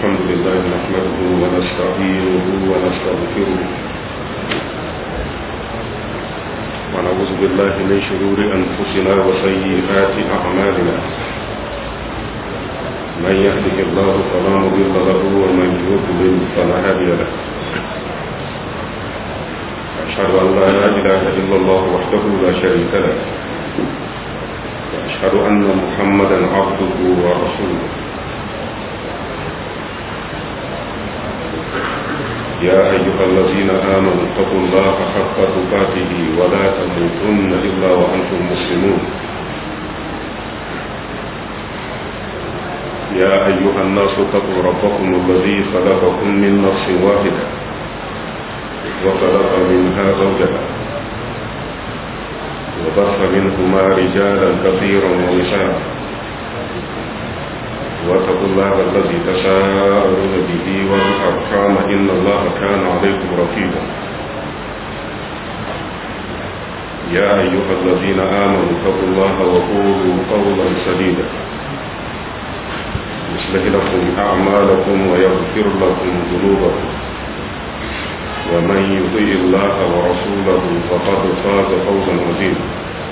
الحمد لله نحمده ونستعينه ونستغفره ونعوذ بالله من شرور أنفسنا وسيئات أعمالنا من يهده الله فلا مضل له ومن يضلل فلا هادي له أشهد أن لا إله إلا الله وحده لا شريك له وأشهد أن محمدا عبده ورسوله يا أيها الذين آمنوا اتقوا الله حق تقاته ولا تموتن إلا وأنتم مسلمون يا أيها الناس اتقوا ربكم الذي خلقكم من نفس واحدة وخلق منها زوجها وبث منهما رجالا كثيرا ونساء واتقوا الله الذي تساءلون به والأرحام إن الله كان عليكم رقيبا يا أيها الذين آمنوا اتقوا الله وقولوا قولا سديدا يصلح لكم أعمالكم ويغفر لكم ذنوبكم ومن يطيع الله ورسوله فقد فاز فوزا عظيما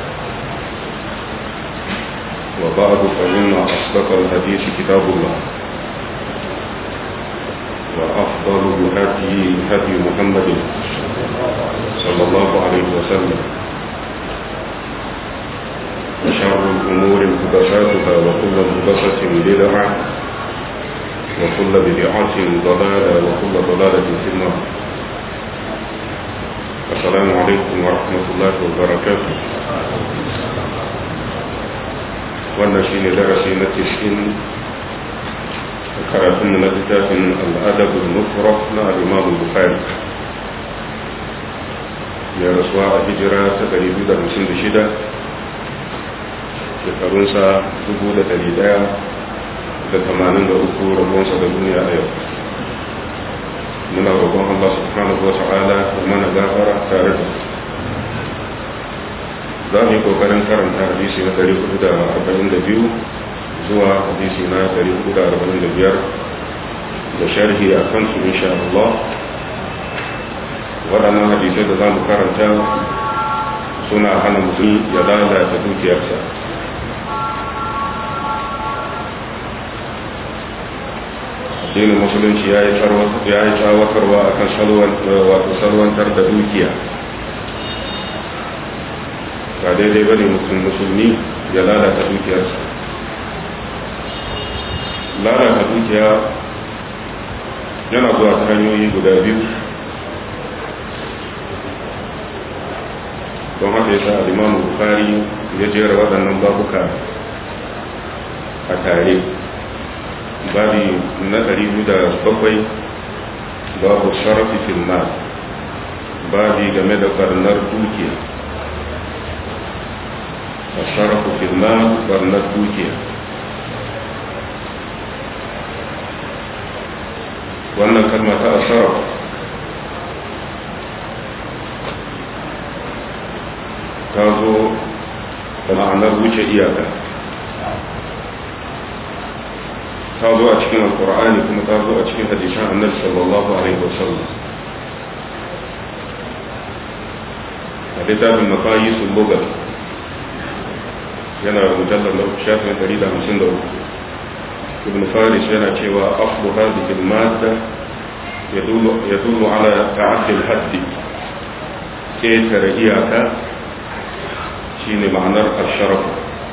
وبعد فإن أصدق الحديث كتاب الله وأفضل الهدي هدي محمد صلى الله عليه وسلم وشر الأمور محدثاتها وكل محدثة بدعة وكل بدعة ضلالة وكل ضلالة في النار السلام عليكم ورحمة الله وبركاته wannan shine darasi na tishin karatun na littafin al'adab al-mufrad na al-imam bukhari ya rasuwa a hijira ta 256 shekarunsa 1183 rabonsa da duniya a yau muna roƙon Allah subhanahu wa ta'ala da mana gafara tare da za mu yi kokarin karanta hadisi na 442 zuwa hadisi na 445 da sharhi a kansu insha Allah waɗannan hadisai da za mu karanta suna hana mutum ya lalata dukiyarsa addinin musulunci ya yi tsawatarwa a kan salwantar da dukiya ba daidai bane mutum musulmi ya lalata dukiyarsa lalata dukiya yana zuwa ta hanyoyi guda biyu don haka yasa al-imamu bukari ya jera waɗannan babuka a tare babi na 207 babu sharafi fil mal babi game da barnar dukiya الشرف في المال برنت دوكيا wannan kalma ta asharaf ta zo da ma'anar wuce iyaka ta zo a cikin alkur'ani kuma ta zo a cikin hadisan annabi sallallahu alaihi wasallam a littafin makayi sun bugar yana mujallar na shafin 153 ibn faris yana cewa aflu hadhihi al-madda yadullu ala ta'addi al-haddi ketare iyaka shine ma'anar al-sharaf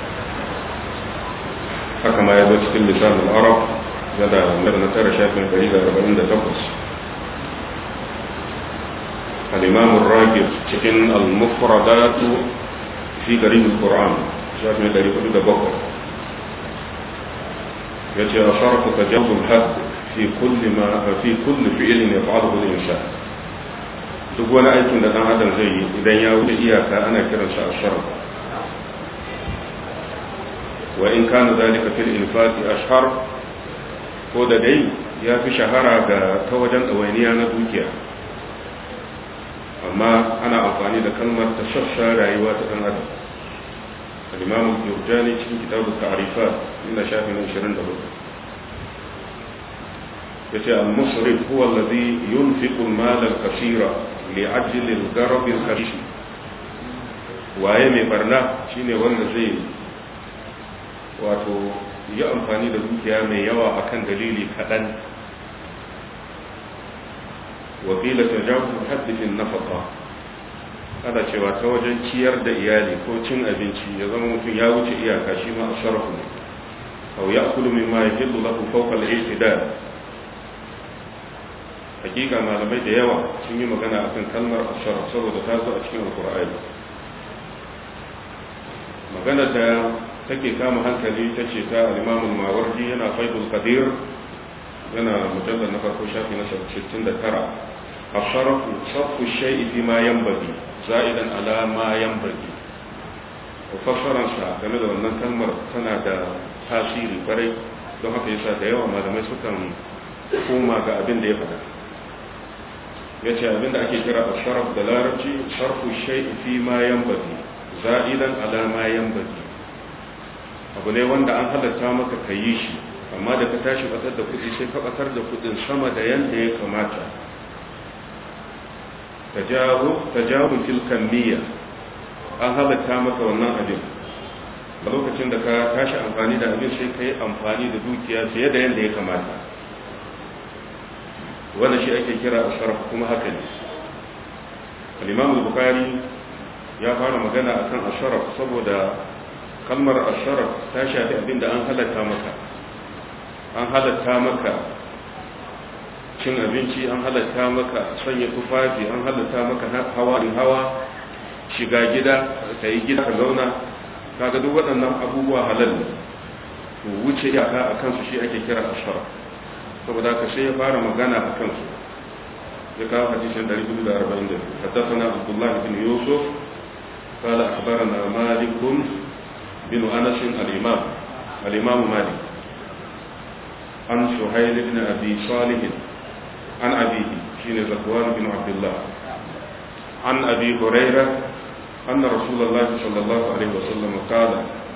haka ma ya zo cikin lisan al-arab yana na tara shafin 148 al-imam al-ragib cikin al-mufradat fi garib al-quran shafi mai dari hudu da bakwai ya ce a sharfu ta jazul had fi kulli ma fi kulli fi'ilin ya fa'alu bil insan duk wani aikin da dan adam zai yi idan ya wuce iyaka ana kiransa a sharf wa in kana zalika fil infaqi ashhar ko da dai ya fi shahara ga ta wajen ɗawainiya na dukiya amma ana amfani da kalmar ta shafsha rayuwa ta ɗan adam الإمام الجرجاني في كتاب التعريفات من شافي من شرين دبر yace al-musrif huwa alladhi yunfiqu al-mal al-kaseera li ajli al-gharab al-khafish waye mai barna shine wanda zai wato yi amfani da dukiya mai yawa akan dalili kaɗan wakila ta jawo haddifin nafaka ana cewa ta wajen ciyar da iyali ko cin abinci ya zama mutum ya wuce iyaka shi ma a sharafu ne au ya kulu min ma ya hillu lahu fawqa al-i'tidal hakika malamai da yawa sun yi magana akan kalmar asharaf saboda ta zo a cikin alqur'ani magana da take kama hankali ta ce ta alimamun mawardi yana faidul kadir yana mujallar na farko shafi na 69 a sharafu safu shai'i fi ma yambagi za'idan ala ma yambagi fassararsa game da wannan kalmar tana da tasiri kwarai don haka yasa da yawa malamai sukan koma ga abin da ya faɗa ya ce abin da ake kira a sharaf da larabci sarfu shai'i fi ma yambagi za'idan ala ma yambagi abu ne wanda an halatta maka ka yi shi amma da ka tashi batar da kudi sai ka batar da kudin sama da yanda ya kamata tajawun tilkan niyya an halatta maka wannan abin a lokacin da ka tashi amfani da abin sai ka yi amfani da dukiya fiye da yanda ya kamata wanda shi ake kira asharaf kuma haka ne al-imam al-bukhari ya fara magana akan asharaf saboda kalmar asharaf ta shafi abin da an halatta maka an halatta maka cin abinci an halatta maka sanya tufafi an halatta maka hawa in hawa shiga gida ka yi gida ka zauna kaga duk waɗannan abubuwa halal to wuce iyaka a kansu shi ake kira asharaf saboda ka sai ya fara magana a kansu ya kawo hadisin 242 حدثنا عبد الله بن يوسف قال أخبرنا مالك بن أنس الإمام الإمام مالك عن سهيل بن أبي صالح عن أبيه شين زكوان بن عبد الله عن أبي هريرة أن رسول الله صلى الله عليه وسلم قال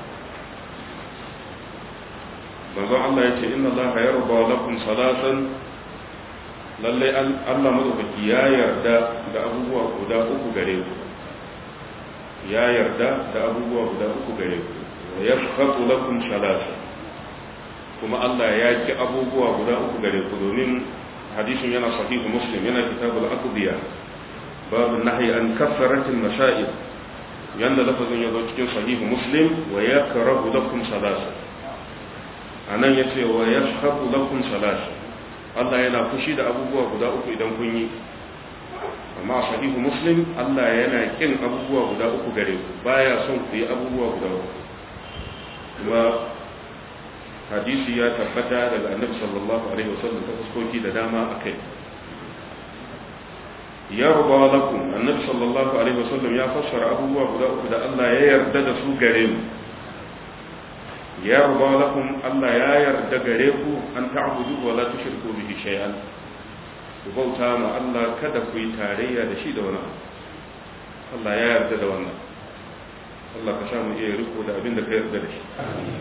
manzo Allah ya ce inna Allah yarda lakum salatan lalle Allah madaukaki ya yarda da abubuwa guda uku gare ku ya yarda da abubuwa guda uku gare ku wa yaskhatu lakum salasa kuma Allah ya ki abubuwa guda uku gare ku domin hadisin yana sahihu muslim yana kitabul aqdiya babu nahyi an kaffaratil masail yanda lafazin ya zo cikin sahihu muslim wa yakrahu lakum salasa anan yace wa yaskhatu lakum salasa Allah yana fushi da abubuwa guda uku idan kun yi amma a sahihu muslim Allah yana kin abubuwa guda uku gare ku baya son ku yi abubuwa guda uku kuma hadisi ya tabbata daga annabi sallallahu alaihi wasallam ta fuskoki da dama akai ya ruba lakum annabi sallallahu alaihi wasallam ya fassara abubuwa guda uku da Allah ya yarda da su gare mu ya ruba lakum Allah ya yarda gare ku an ta'budu wa la tushriku bihi shay'an ku bauta ma Allah kada ku yi tarayya da shi da wani Allah ya yarda da wannan Allah ka samu iya riko da abin da ka yarda da shi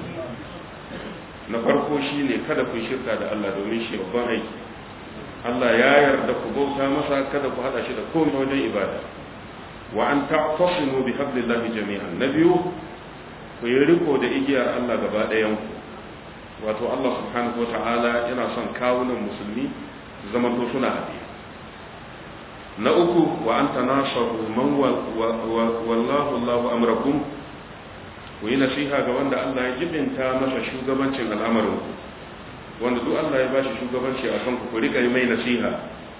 na farko shi ne kada ku yi shirka da Allah domin shi babban aiki Allah ya yarda ku bauta masa kada ku hada shi da komai wajen ibada wa an ta'tasimu bi hablillahi jami'an na biyu ku yi riko da igiyar Allah gaba ɗayan ku wato Allah subhanahu wa ta'ala yana son kawunan musulmi zamanto suna haɗe na uku wa an tanasaru man wallahu Allahu amrakum ku yi nasiha ga wanda Allah ya jibinta masa shugabancin al'amarin ku wanda duk Allah ya bashi shugabanci a kanku ku rika mai nasiha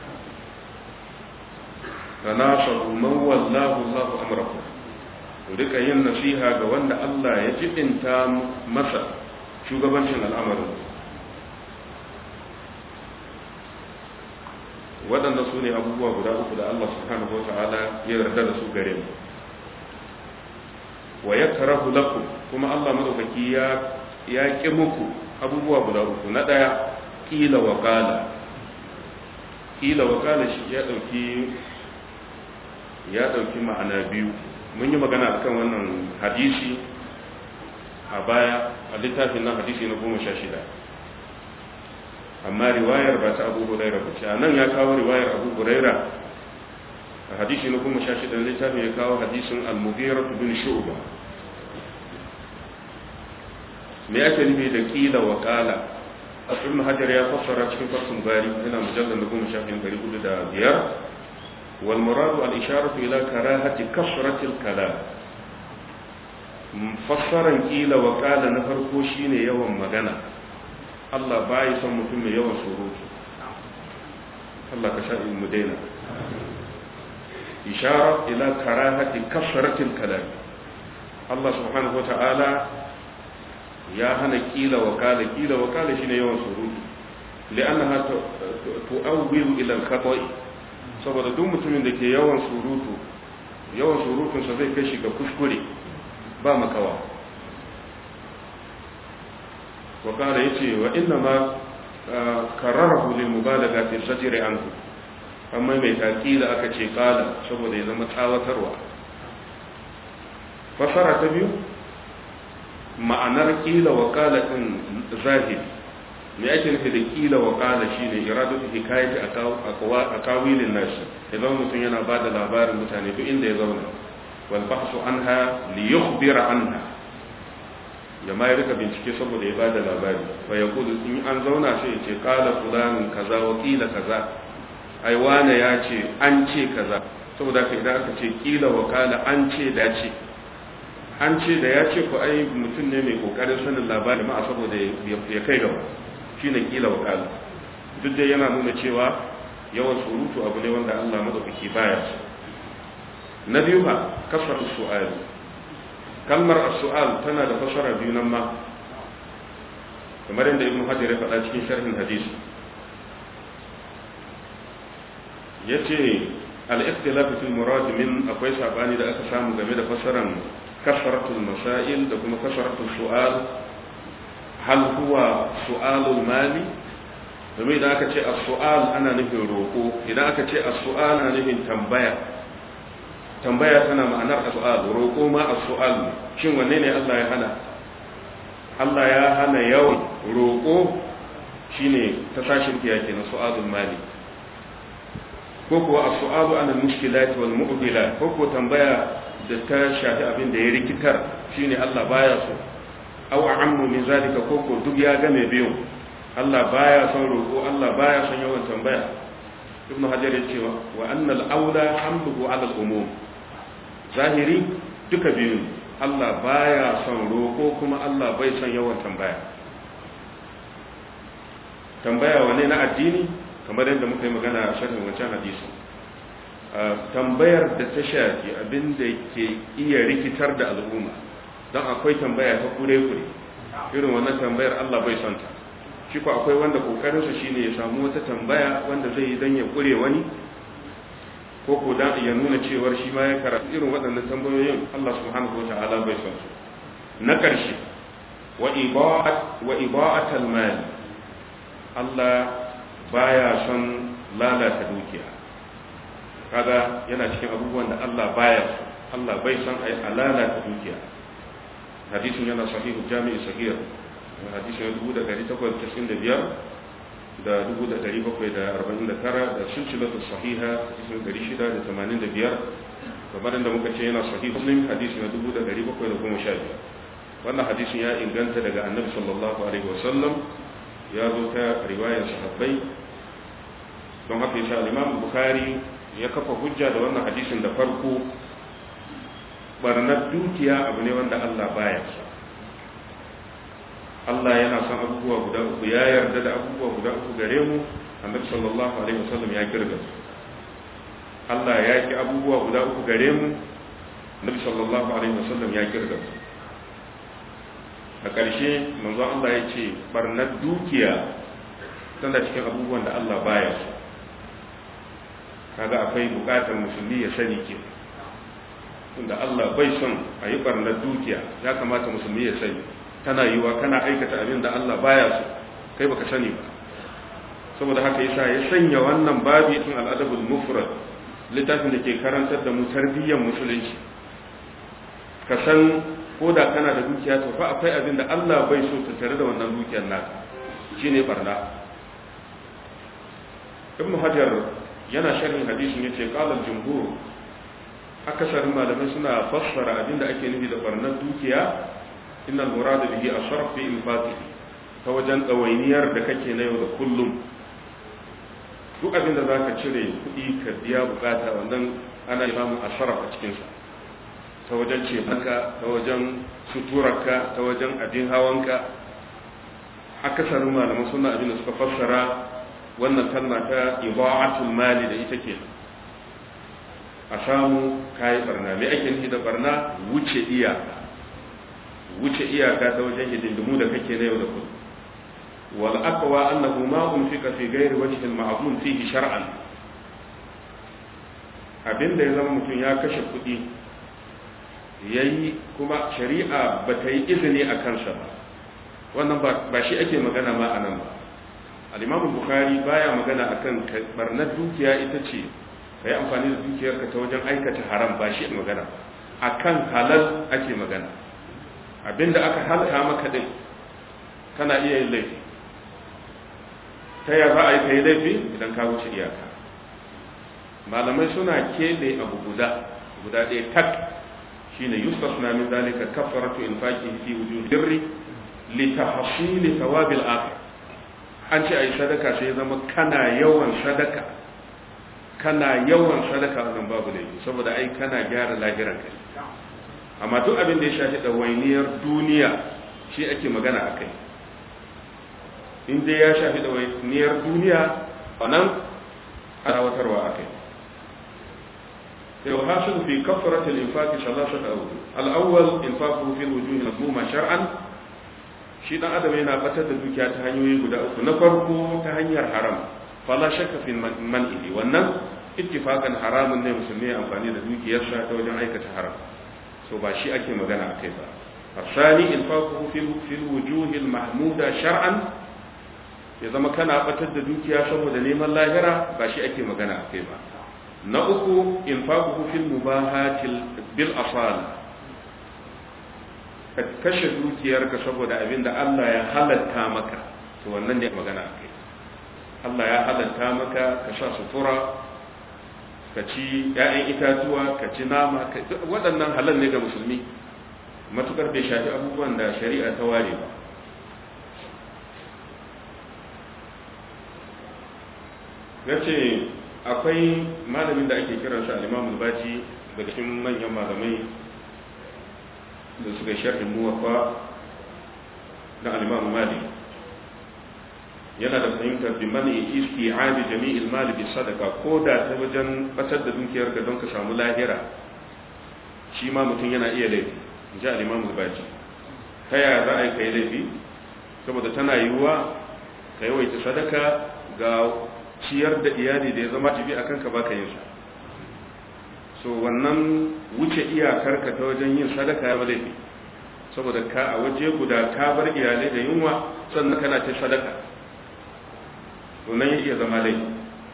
tanasaru man wallahu Allahu amrakum ku rika yin nasiha ga wanda Allah ya jibinta masa shugabancin al'amarin ku waɗanda su ne abubuwa guda uku da Allah subhanahu wa ta'ala ya yarda da su gare mu wa yakrahu lakum kuma Allah madaukaki ya ya ki muku abubuwa guda uku na daya kila wa qala kila wa qala shi ya dauki ya dauki ma'ana biyu mun yi magana akan wannan hadisi a baya a littafin nan hadisi na goma sha shida amma riwayar ba ta abu huraira ba ce nan ya kawo riwayar abu huraira a hadisi na kuma sha shida littafin ya kawo hadisin al-mughira bin shu'ba me ake nufi da kila wa kala ibn hajar ya fassara cikin fasul bari yana mujallal na goma shafin ɗari hudu da biyar wal muradu al isharatu ila karahati kasratil kalam fassaran kila wa kala na farko shine yawan magana Allah bai son mutum mai yawan surutu Allah ka sha mu daina ishara ila karahati kasratil kalam Allah subhanahu wa ta'ala ya hana kila wa kala kila wa kala shine yawan surutu li'annaha tu'awwilu ila al-khata'i saboda duk mutumin da ke yawan surutu yawan surutun sa zai kai shi ga kuskure ba makawa wa kala yace wa inna ma kararahu lil mubalagha fi sajri anhu amma mai takila aka ce kala saboda ya zama tsawatarwa fasara ta biyu ma'anar kila wa kala din zahiri me ake nufi da kila wa kala shine iradatu hikayati akawilin nashi idan mutum yana ba da labarin mutane duk inda ya zauna wal bahsu anha li yukhbira anha ya ma rika bincike saboda ya ba da labari fa yaqulu in an zauna sai ya ce kala fulanin kaza wa kila kaza ai wane ya ce an ce kaza saboda ka idan aka ce kila wa kala an ce dace an ce da ya ce ku ai mutum ne mai kokarin sanin labari ma saboda ya kai gaba shi ne kila wakala duk da yana nuna cewa yawan surutu abu ne wanda Allah madaukaki baya su na biyu ba kasar su'al kalmar as-su'al tana da fasara biyu nan ma kamar yadda ibnu hajar ya faɗa cikin sharhin hadisi yace al-ikhtilaf fil murad min akwai sabani da aka samu game da fasaran kasratul masail da kuma kasratul su'al hal huwa su'alul mali domin idan aka ce as-su'al ana nufin roko idan aka ce as-su'al ana nufin tambaya tambaya tana ma'anar as-su'al roko ma as-su'al shin wanne ne Allah ya hana Allah ya hana yawan roko shine ta sashin kiya kenan su'alul mali ko kuwa as-su'alu ana mushkilati wal mu'dilat ko ko tambaya da ta shafi abin da ya rikitar shine Allah baya so aw ammu min zalika koko duk ya game biyu Allah baya son roko Allah baya son yawan tambaya ibnu hajar ya cewa wa annal aula hamluhu ala al umum zahiri duka biyu Allah baya son roko kuma Allah bai son yawan tambaya tambaya wane na addini kamar yadda muka yi magana a sharhin wancan hadisi tambayar da ta shafi abin da ke iya rikitar da al'umma don akwai tambaya ta kure-kure irin wannan tambayar Allah bai son ta shi ko akwai wanda kokarinsa shine ya samu wata tambaya wanda zai yi dan ya kure wani ko ko dan ya nuna cewar shi ma ya karatu irin waɗannan tambayoyin Allah subhanahu wataala bai son su na ƙarshe wa iba'at wa iba'atal mal Allah baya son lalata dukiya kaga yana cikin abubuwan da Allah baya so Allah bai son ai lalata dukiya hadisin yana sahihu jami'i sahih hadisin dubu da dari takwas casin da biyar da dubu da dari bakwai da arba'in da tara da silsilatu sahiha hadisin dari shida da tamanin da biyar kamar da muka ce yana sahihu muslim hadisi na dubu da dari bakwai da goma sha biyar wannan hadisin ya inganta daga annabi sallallahu alaihi wasallam ya zo ta riwayar sahabbai don haka yasa al-imam bukhari ya kafa hujja da wannan hadisin da farko barnar dukiya abu ne wanda Allah baya so Allah yana son abubuwa guda uku ya yarda da abubuwa guda uku gare mu annabi sallallahu alaihi wasallam ya kirga su Allah ya ki abubuwa guda uku gare mu annabi sallallahu alaihi wasallam ya kirga su a ƙarshe manzo Allah ya ce barnar dukiya tana cikin abubuwan da Allah baya so kaga akwai bukatar musulmi ya sani ke tunda Allah bai son a yi barnar dukiya ya kamata musulmi ya sani tana yiwa kana aikata abin da Allah baya so kai baka sani ba saboda haka yasa ya sanya wannan babi tun al'adabul mufrad littafin da ke karantar da mu tarbiyyar musulunci ka san ko da kana da dukiya to fa akwai abin da Allah bai so ta tare da wannan dukiyar naka shine barna ibn hajar yana sharhin hadisin yace qala al-jumhur akasarin malamai suna fassara abinda ake nufi da barnar dukiya innal murada bihi asharf fi infatihi ta wajen ɗawainiyar da kake na yau da kullum duk abin da za ka cire kuɗi ka biya bukata wannan ana samun asharaf a cikinsa ta wajen cefanka ta wajen suturarka ta wajen abin hawanka akasarin malaman suna abin da suka fassara wannan kalma ta ibaatul mali da ita ke a samu kayi barna me ake nufi da barna wuce iyaka wuce iyaka ta wajen hidindimu da kake na yau da kullum wal aqwa annahu ma unfika fi ghairi wajhi al ma'zum fihi shar'an abinda ya zama mutum ya kashe kuɗi yayi kuma shari'a ba ta yi izini a kansa ba wannan ba shi ake magana ma anan ba al-imam bukhari baya magana akan barnar dukiya ita ce kai amfani da dukiyarka ta wajen aikata haram ba shi magana akan halal ake magana abinda aka halka maka din kana iya yin laifi ta ya za a yi ka yi laifi idan ka wuce iyaka malamai suna keɓe abu guda guda ɗaya tak shine yusuf na min zalika kafaratu infaqi fi wujud birri li tahsil thawabil akhir an ce ayi sadaka sai ya zama kana yawan sadaka kana yawan sadaka wannan babu laifi saboda ai kana gyara lahiran kai amma duk abin da ya shafi ɗawainiyar duniya shi ake magana a kai in dai ya shafi ɗawainiyar duniya a nan arawatarwa a kai yau hasil fi kafaratul infaqi salasat awdu al-awwal infaqu fi al-wujuh mazmuma shar'an shi dan adam yana batar da dukiya ta hanyoyi guda uku na farko ta hanyar haram fala shakka fi man'i wannan ittifaqan haramun ne musulmi amfani da dukiyarsa ta wajen aikata haram so ba shi ake magana a kai ba asali infaquhu fil fil wujuhil mahmuda shar'an ya zama kana batar da dukiya saboda neman lahira ba shi ake magana a kai ba na uku infaquhu fil mubahatil bil asal ka kashe dukiyarka saboda abinda Allah ya halatta maka to wannan ne magana a kai Allah ya halatta maka ka sa sutura ka ci ‘ya'yan itatuwa ka ci nama waɗannan halal ne ga musulmi matukar bai shafi abubuwan da shari'a ta ware ba ya ce akwai malamin da ake kiransa al'imamul baji daga cikin manyan malamai da suka sharhin muwafa na al'imamu malik yana da fahimtar bi mani isti'abi jami'il mali bi sadaka ko da ta wajen batar da dukiyar ka don ka samu lahira shi ma mutum yana iya laifi in ji al-imam baji ta yaya za a yi kai laifi saboda tana yiwuwa ka yawaita sadaka ga ciyar da iyali da ya zama jibi akan ka baka yin sa so wannan wuce iyakar ka ta wajen yin sadaka ya laifi saboda ka a waje guda ka bar iyalai da yunwa sannan kana ta sadaka wannan ya iya zama laifi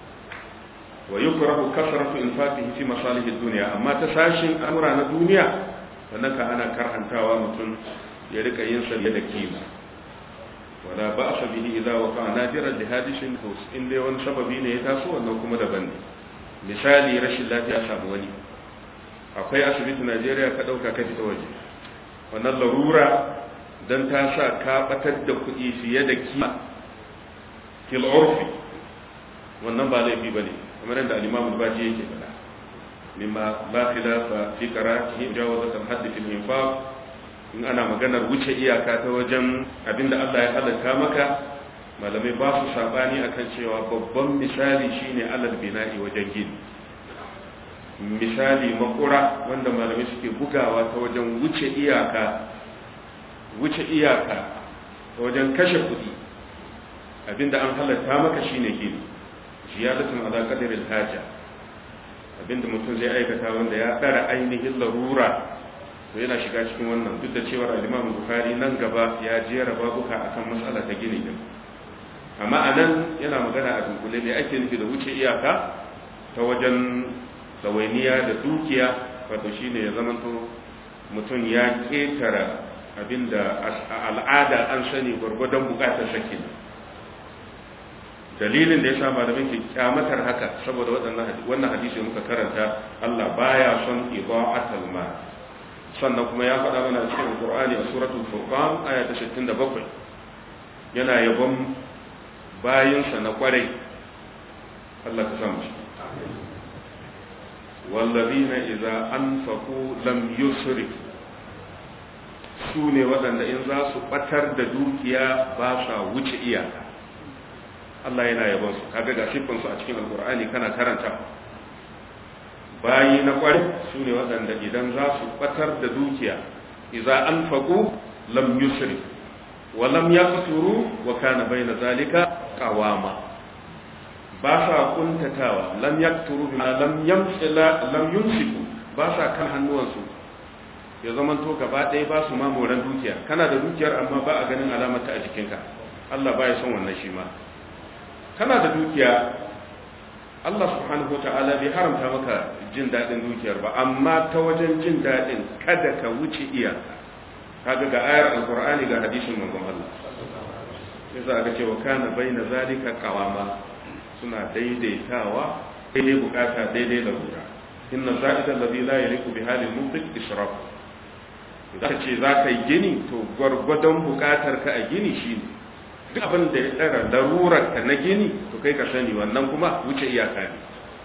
wa yukrahu kasratu infatihi fi masalih ad-dunya amma ta sashin amura na duniya wannan ka ana karhantawa mutum ya rika yin sa da kima wala ba'sa bihi idza waqa nadiran li hadishin hus in dai wani sababi ne ya taso wannan kuma daban ne misali rashin lafiya samu wani akwai asibiti Najeriya ka dauka ka fita waje wannan larura dan ta sa ka batar da kuɗi fiye da kima fil urfi wannan ba laifi bane kamar yadda al-Imam al-Baji yake faɗa mimma la khilafa fi qara'atihi jawazat al-hadd fi al-infaq in ana maganar wuce iyaka ta wajen abinda Allah ya halatta maka malamai ba su sabani akan cewa babban misali shine alal bina'i wajen gini misali makura wanda malamai suke bugawa ta wajen wuce iyaka wuce iyaka ta wajen kashe kuɗi abinda an halatta maka shine gini ziyadatun ala qadaril haja abinda mutum zai aikata wanda ya dara ainihin larura to yana shiga cikin wannan duk da cewar al-Imam Bukhari nan gaba ya jera babuka akan matsala ta gini din amma anan yana magana a dunkule ne ake nufi da wuce iyaka ta wajen tsawainiya da dukiya wato shine ya zamanto mutum ya ketara abinda al'ada an sani gwargwadon bukatar sa kenan dalilin da ya sa malamin ke kyamatar haka saboda waɗannan wannan hadisi muka karanta Allah baya son ida'atul ma sannan kuma ya faɗa mana cikin Qur'ani a suratul Furqan aya ta 67 yana yabon bayinsa na kwarai Allah ka samu shi والذين إذا أنفقوا لم يسرفوا su ne waɗanda in za su ɓatar da dukiya ba sa wuce iyaka Allah yana yabon su kaga ga siffinsu a cikin alkur'ani kana karanta bayi na ƙwari su ne waɗanda idan za su ɓatar da dukiya iza an faƙo lam yusri wa lam yaqturu wa kana baina zalika qawama ba sa kuntatawa lam yaqturu bima lam yamsila lam yumsiku ba sa kan hannuwansu ya zamanto gaba ɗaya ba su ma moran dukiya kana da dukiyar amma ba a ganin alamata a jikinka Allah ba ya son wannan shi ma kana da dukiya Allah subhanahu wa ta'ala bai haramta maka jin daɗin dukiyar ba amma ta wajen jin daɗin kada ka wuce iyaka kaga ga ayar alqur'ani ga hadisin manzon Allah sai za ga cewa kana baina zalika qawama suna daidaitawa daidai bukata daidai larura inna za'ida alladhi la yaliqu bi halil munfiq israf idan ce za ka yi gini to gwargwadon bukatar ka a gini shine duk abin da ya tsara larurar ka na gini to kai ka sani wannan kuma wuce iyaka ne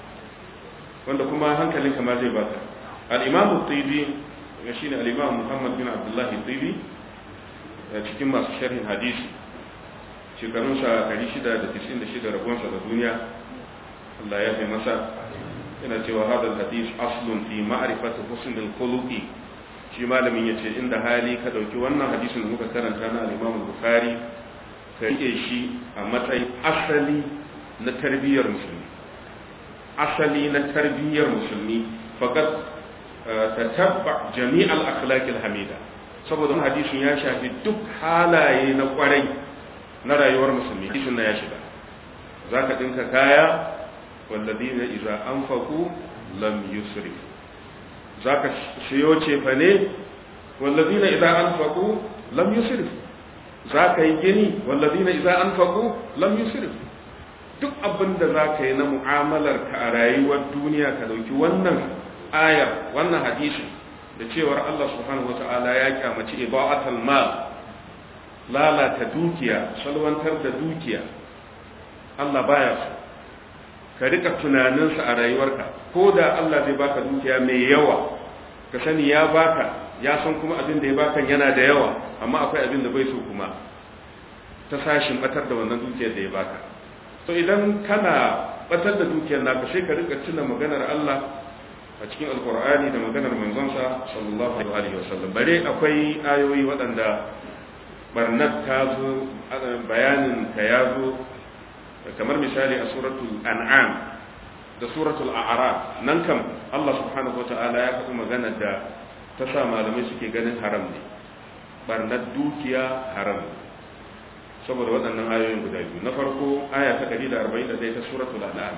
wanda kuma hankalin ma zai baka al-imam at-tibi ya shine al-imam Muhammad bin Abdullah at-tibi cikin masu sharhin hadisi shekarun sa 696 rabonsa da duniya Allah ya fi masa yana cewa hadal hadis aslun fi ma'rifati husn al-khuluqi shi malamin yace inda hali ka dauki wannan hadisin da muka karanta na al-imam Bukhari ka rike shi a matsayin asali na tarbiyyar musulmi asali na tarbiyyar musulmi fakat tatabba jami'al akhlaqil hamida saboda wannan hadisin ya shafi duk halaye na kwarai na rayuwar musulmi hadisin na ya shiga zaka dinka kaya walladina idza anfaqu lam yusrif zaka siyo cefane walladina idza anfaqu lam yusrif za ka yi gini wallazina idza anfaqu lam yusrif duk abin da za ka yi na mu'amalar ka a rayuwar duniya ka dauki wannan ayar wannan hadisi da cewar Allah subhanahu wata'ala ya kyamaci ibaatul mal lalata dukiya salwantar da dukiya Allah baya so ka rika tunaninsa a rayuwarka ko da Allah zai baka dukiya mai yawa ka sani ya baka ya san kuma abin da ya baka yana da yawa amma akwai abin da bai so kuma ta sashin batar da wannan dukiyar da ya baka to idan kana batar da dukiyar naka sai ka rika tuna maganar Allah a cikin alkur'ani da maganar manzonsa sallallahu alaihi wasallam bare akwai ayoyi waɗanda barnat ta zo bayanin ta ya zo kamar misali a suratul an'am da suratul a'raf nan kam Allah subhanahu wata'ala ya faɗi maganar da ta sa malamai suke ganin haram ne barnar dukiya haram saboda waɗannan ayoyin guda biyu na farko aya ta 141 ta suratul an'am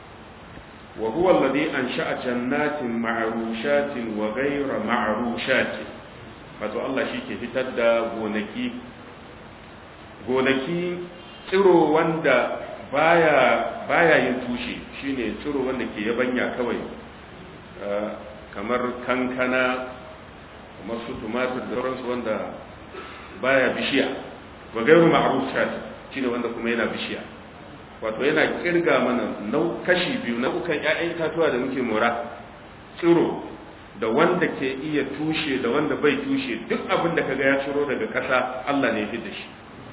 wa huwa alladhi ansha'a jannatin ma'rushatin wa ghayra ma'rushatin wato Allah shi ke fitar da gonaki gonaki tsiro wanda baya baya yin tushe shine tsiro wanda ke yabanya kawai kamar kankana kamar su tumatir da sauransu wanda baya bishiya wa gairu ma'rushat shine wanda kuma yana bishiya wato yana kirga mana nau kashi biyu nau'ukan ƴaƴan itatuwa da muke mora tsiro da wanda ke iya tushe da wanda bai tushe duk abin da kaga ya tsiro daga ƙasa Allah ne ya fi da shi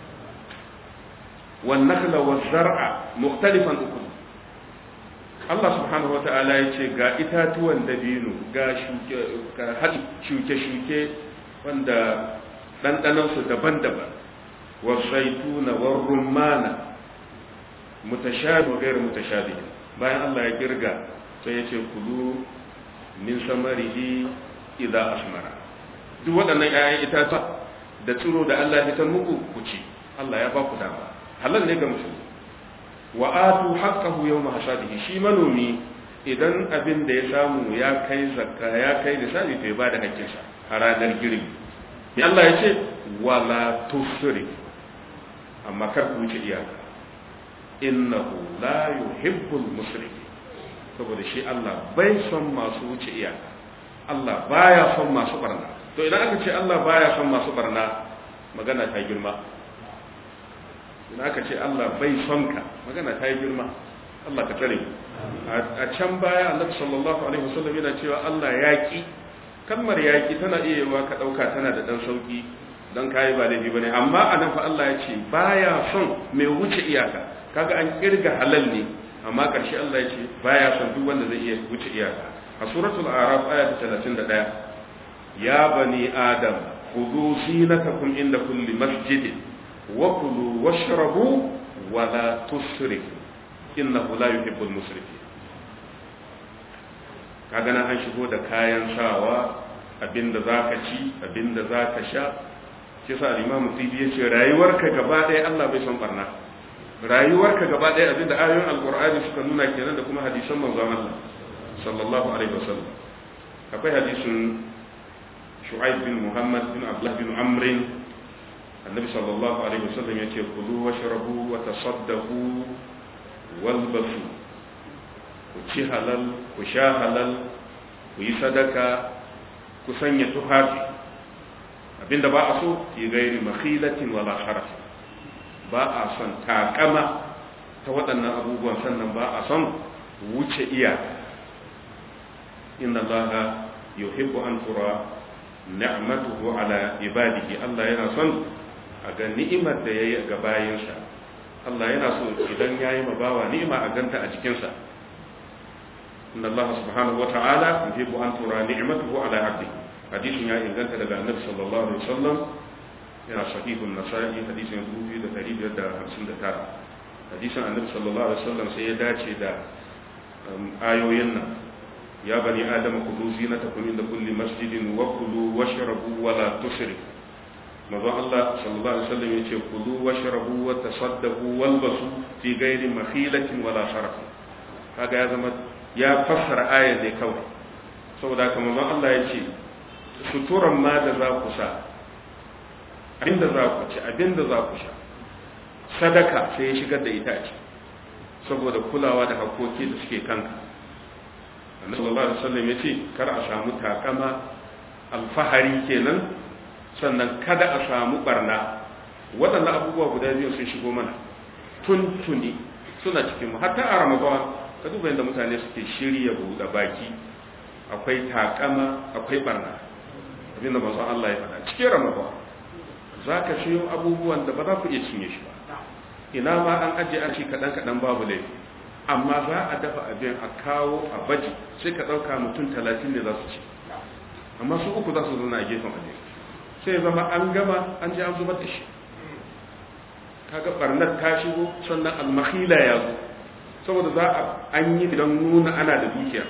wan nakhla waz zar'a mukhtalifan ukul Allah subhanahu wata'ala ya ce ga itatuwan dabino ga shuke-shuke wanda ɗanɗanansu daban-daban wa zaituna wa rumana mutashabi wa gairu mutashabi bayan Allah ya girga sai ya ce kulu min samarihi idza asmara duk waɗannan ƴaƴan itatuwa da tsiro da Allah ya fitar muku ku ci Allah ya ba ku dama halal ne ga musulmi wa atu haqqahu yawma hasadihi shi manomi idan abin da ya samu ya kai zakka ya kai lissafi to ya bada hakkinsa a ranar girbi ya Allah ya ce wala tusri amma kar ku wuce iyaka innahu la yuhibbul musrifin saboda shi Allah bai son masu wuce iyaka Allah baya son masu barna to idan aka ce Allah baya son masu barna magana ta girma idan aka ce Allah bai son ka magana ta yi girma Allah ka tsare a can baya Annabi sallallahu alaihi wasallam yana cewa Allah yaki kalmar yaki tana iya yiwa ka dauka tana da dan sauki dan kai ba laifi bane amma anan fa Allah ya ce baya son mai wuce iyaka kaga an kirga halal ne amma karshe Allah ya ce baya son duk wanda zai iya wuce iyaka a suratul araf aya ta 31 ya bani adam khudhu zinatakum inda kulli masjidin wa kulu washrabu wa la tusrifu innahu la yuhibbul musrifin kaga nan an shigo da kayan sawa abinda zaka ci abinda zaka sha shi sa al-imam tibi yace rayuwarka gaba ɗaya Allah bai son barna rayuwarka gaba ɗaya abinda ayoyin alqur'ani suka nuna kenan da kuma hadisan manzon Allah sallallahu alaihi wasallam akwai hadisin shu'aib bin muhammad bin abdullah bin amr annabi sallallahu alaihi wasallam yace kulu washrabu wa tasaddaqu walbasu ku ci halal ku sha halal ku yi sadaka ku sanya tufafi abinda ba a so ki gairi makhilatin wala sharaf ba a son takama ta waɗannan abubuwan sannan ba a son wuce iyaka inna allaha yuhibbu an tura ni'matuhu ala ibadihi Allah yana son a ga ni'imar da yayi ga bayinsa Allah yana so idan yayi ma bawa ni'ima a ganta a jikinsa inna Allah subhanahu wa ta'ala yuhibbu an tura ni'matuhu ala 'abdihi hadisin ya inganta daga annabi sallallahu alaihi wasallam yana sahihun nasa'i hadisin 2559 hadisin annabi sallallahu alaihi wasallam sai ya dace da ayoyin nan ya bani adama kudu zinatakum inda kulli masjidin wa kulu washrabu wa la tusrifu manzo Allah sallallahu alaihi wasallam yace kulu washrabu wa tasaddaqu walbasu fi ghairi makhilatin wala sharaf kaga ya zama ya fassara ayar ne kawai saboda haka manzo Allah yace suturan ma da za ku sa abinda za ku ci abinda za ku sha sadaka sai ya shigar da ita a ciki saboda kulawa da hakoki da suke kanka annabi sallallahu alaihi wasallam yace kar a samu takama alfahari kenan sannan kada a samu barna waɗannan abubuwa guda biyu sun shigo mana tuntuni suna cikin mu hatta a ramadan ka duba yadda mutane suke shirya buɗe baki akwai takama akwai barna abinda manzon Allah ya faɗa cikin ramadan za ka siyo abubuwan da ba za ku iya cinye shi ba ina ma an ajiye an ci kaɗan kaɗan babu laifi amma za a dafa abin a kawo a baji sai ka ɗauka mutum talatin ne za su ci amma su uku za su zauna a gefen abin sai zama an gama an ji an zubar da shi kaga barnar ta shigo sannan almakhila ya zo saboda za a an yi don nuna ana da dukiya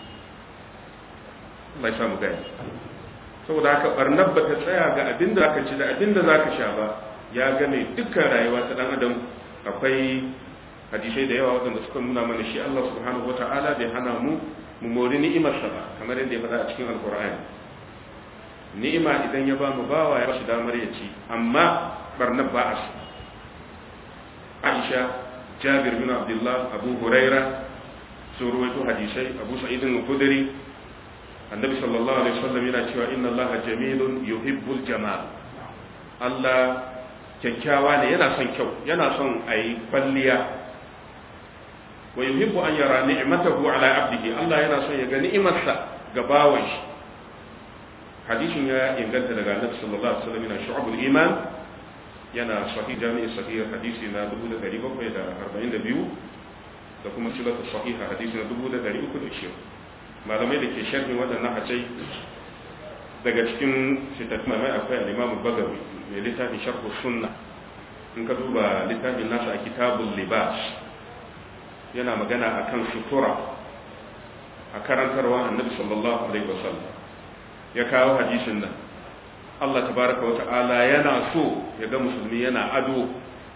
Allah ya samu gani saboda haka barnar ba ta tsaya ga abin da zaka ci da abin da zaka sha ba ya game dukkan rayuwa ta dan adam akwai hadisai da yawa waɗanda suka nuna mana shi Allah subhanahu wata'ala bai hana mu mu mori ni'imarsa ba kamar yadda ya faɗa a cikin alkur'ani ni'ima idan ya ba mu bawa ya bashi damar ya ci amma barnar ba a Aisha Jabir bin Abdullah Abu Huraira sun ruwaito hadisai Abu Sa'id al-Khudri Annabi sallallahu alaihi wasallam yana cewa inna Allah jamilun yuhibbul jamal Allah kyakkyawa ne yana son kyau yana son ayi kwalliya wa yuhibbu an yara ni'matahu ala abdihi Allah yana son ya ga ni'imarsa ga bawan shi hadisin ya inganta daga Annabi sallallahu alaihi wasallam yana shu'abul iman yana sahih jami'i sahih hadisi na 1742 da kuma silatu sahih hadisi na 1320 malamai da ke sharhin waɗannan hajjai daga cikin fitattun mai akwai al-Imam Bagawi mai littafin sharh sunna in ka duba littafin nasa a kitabul libas yana magana akan sutura a karantarwa annabi sallallahu alaihi wasallam ya kawo hadisin nan Allah tabaraka wata'ala yana so ya ga musulmi yana ado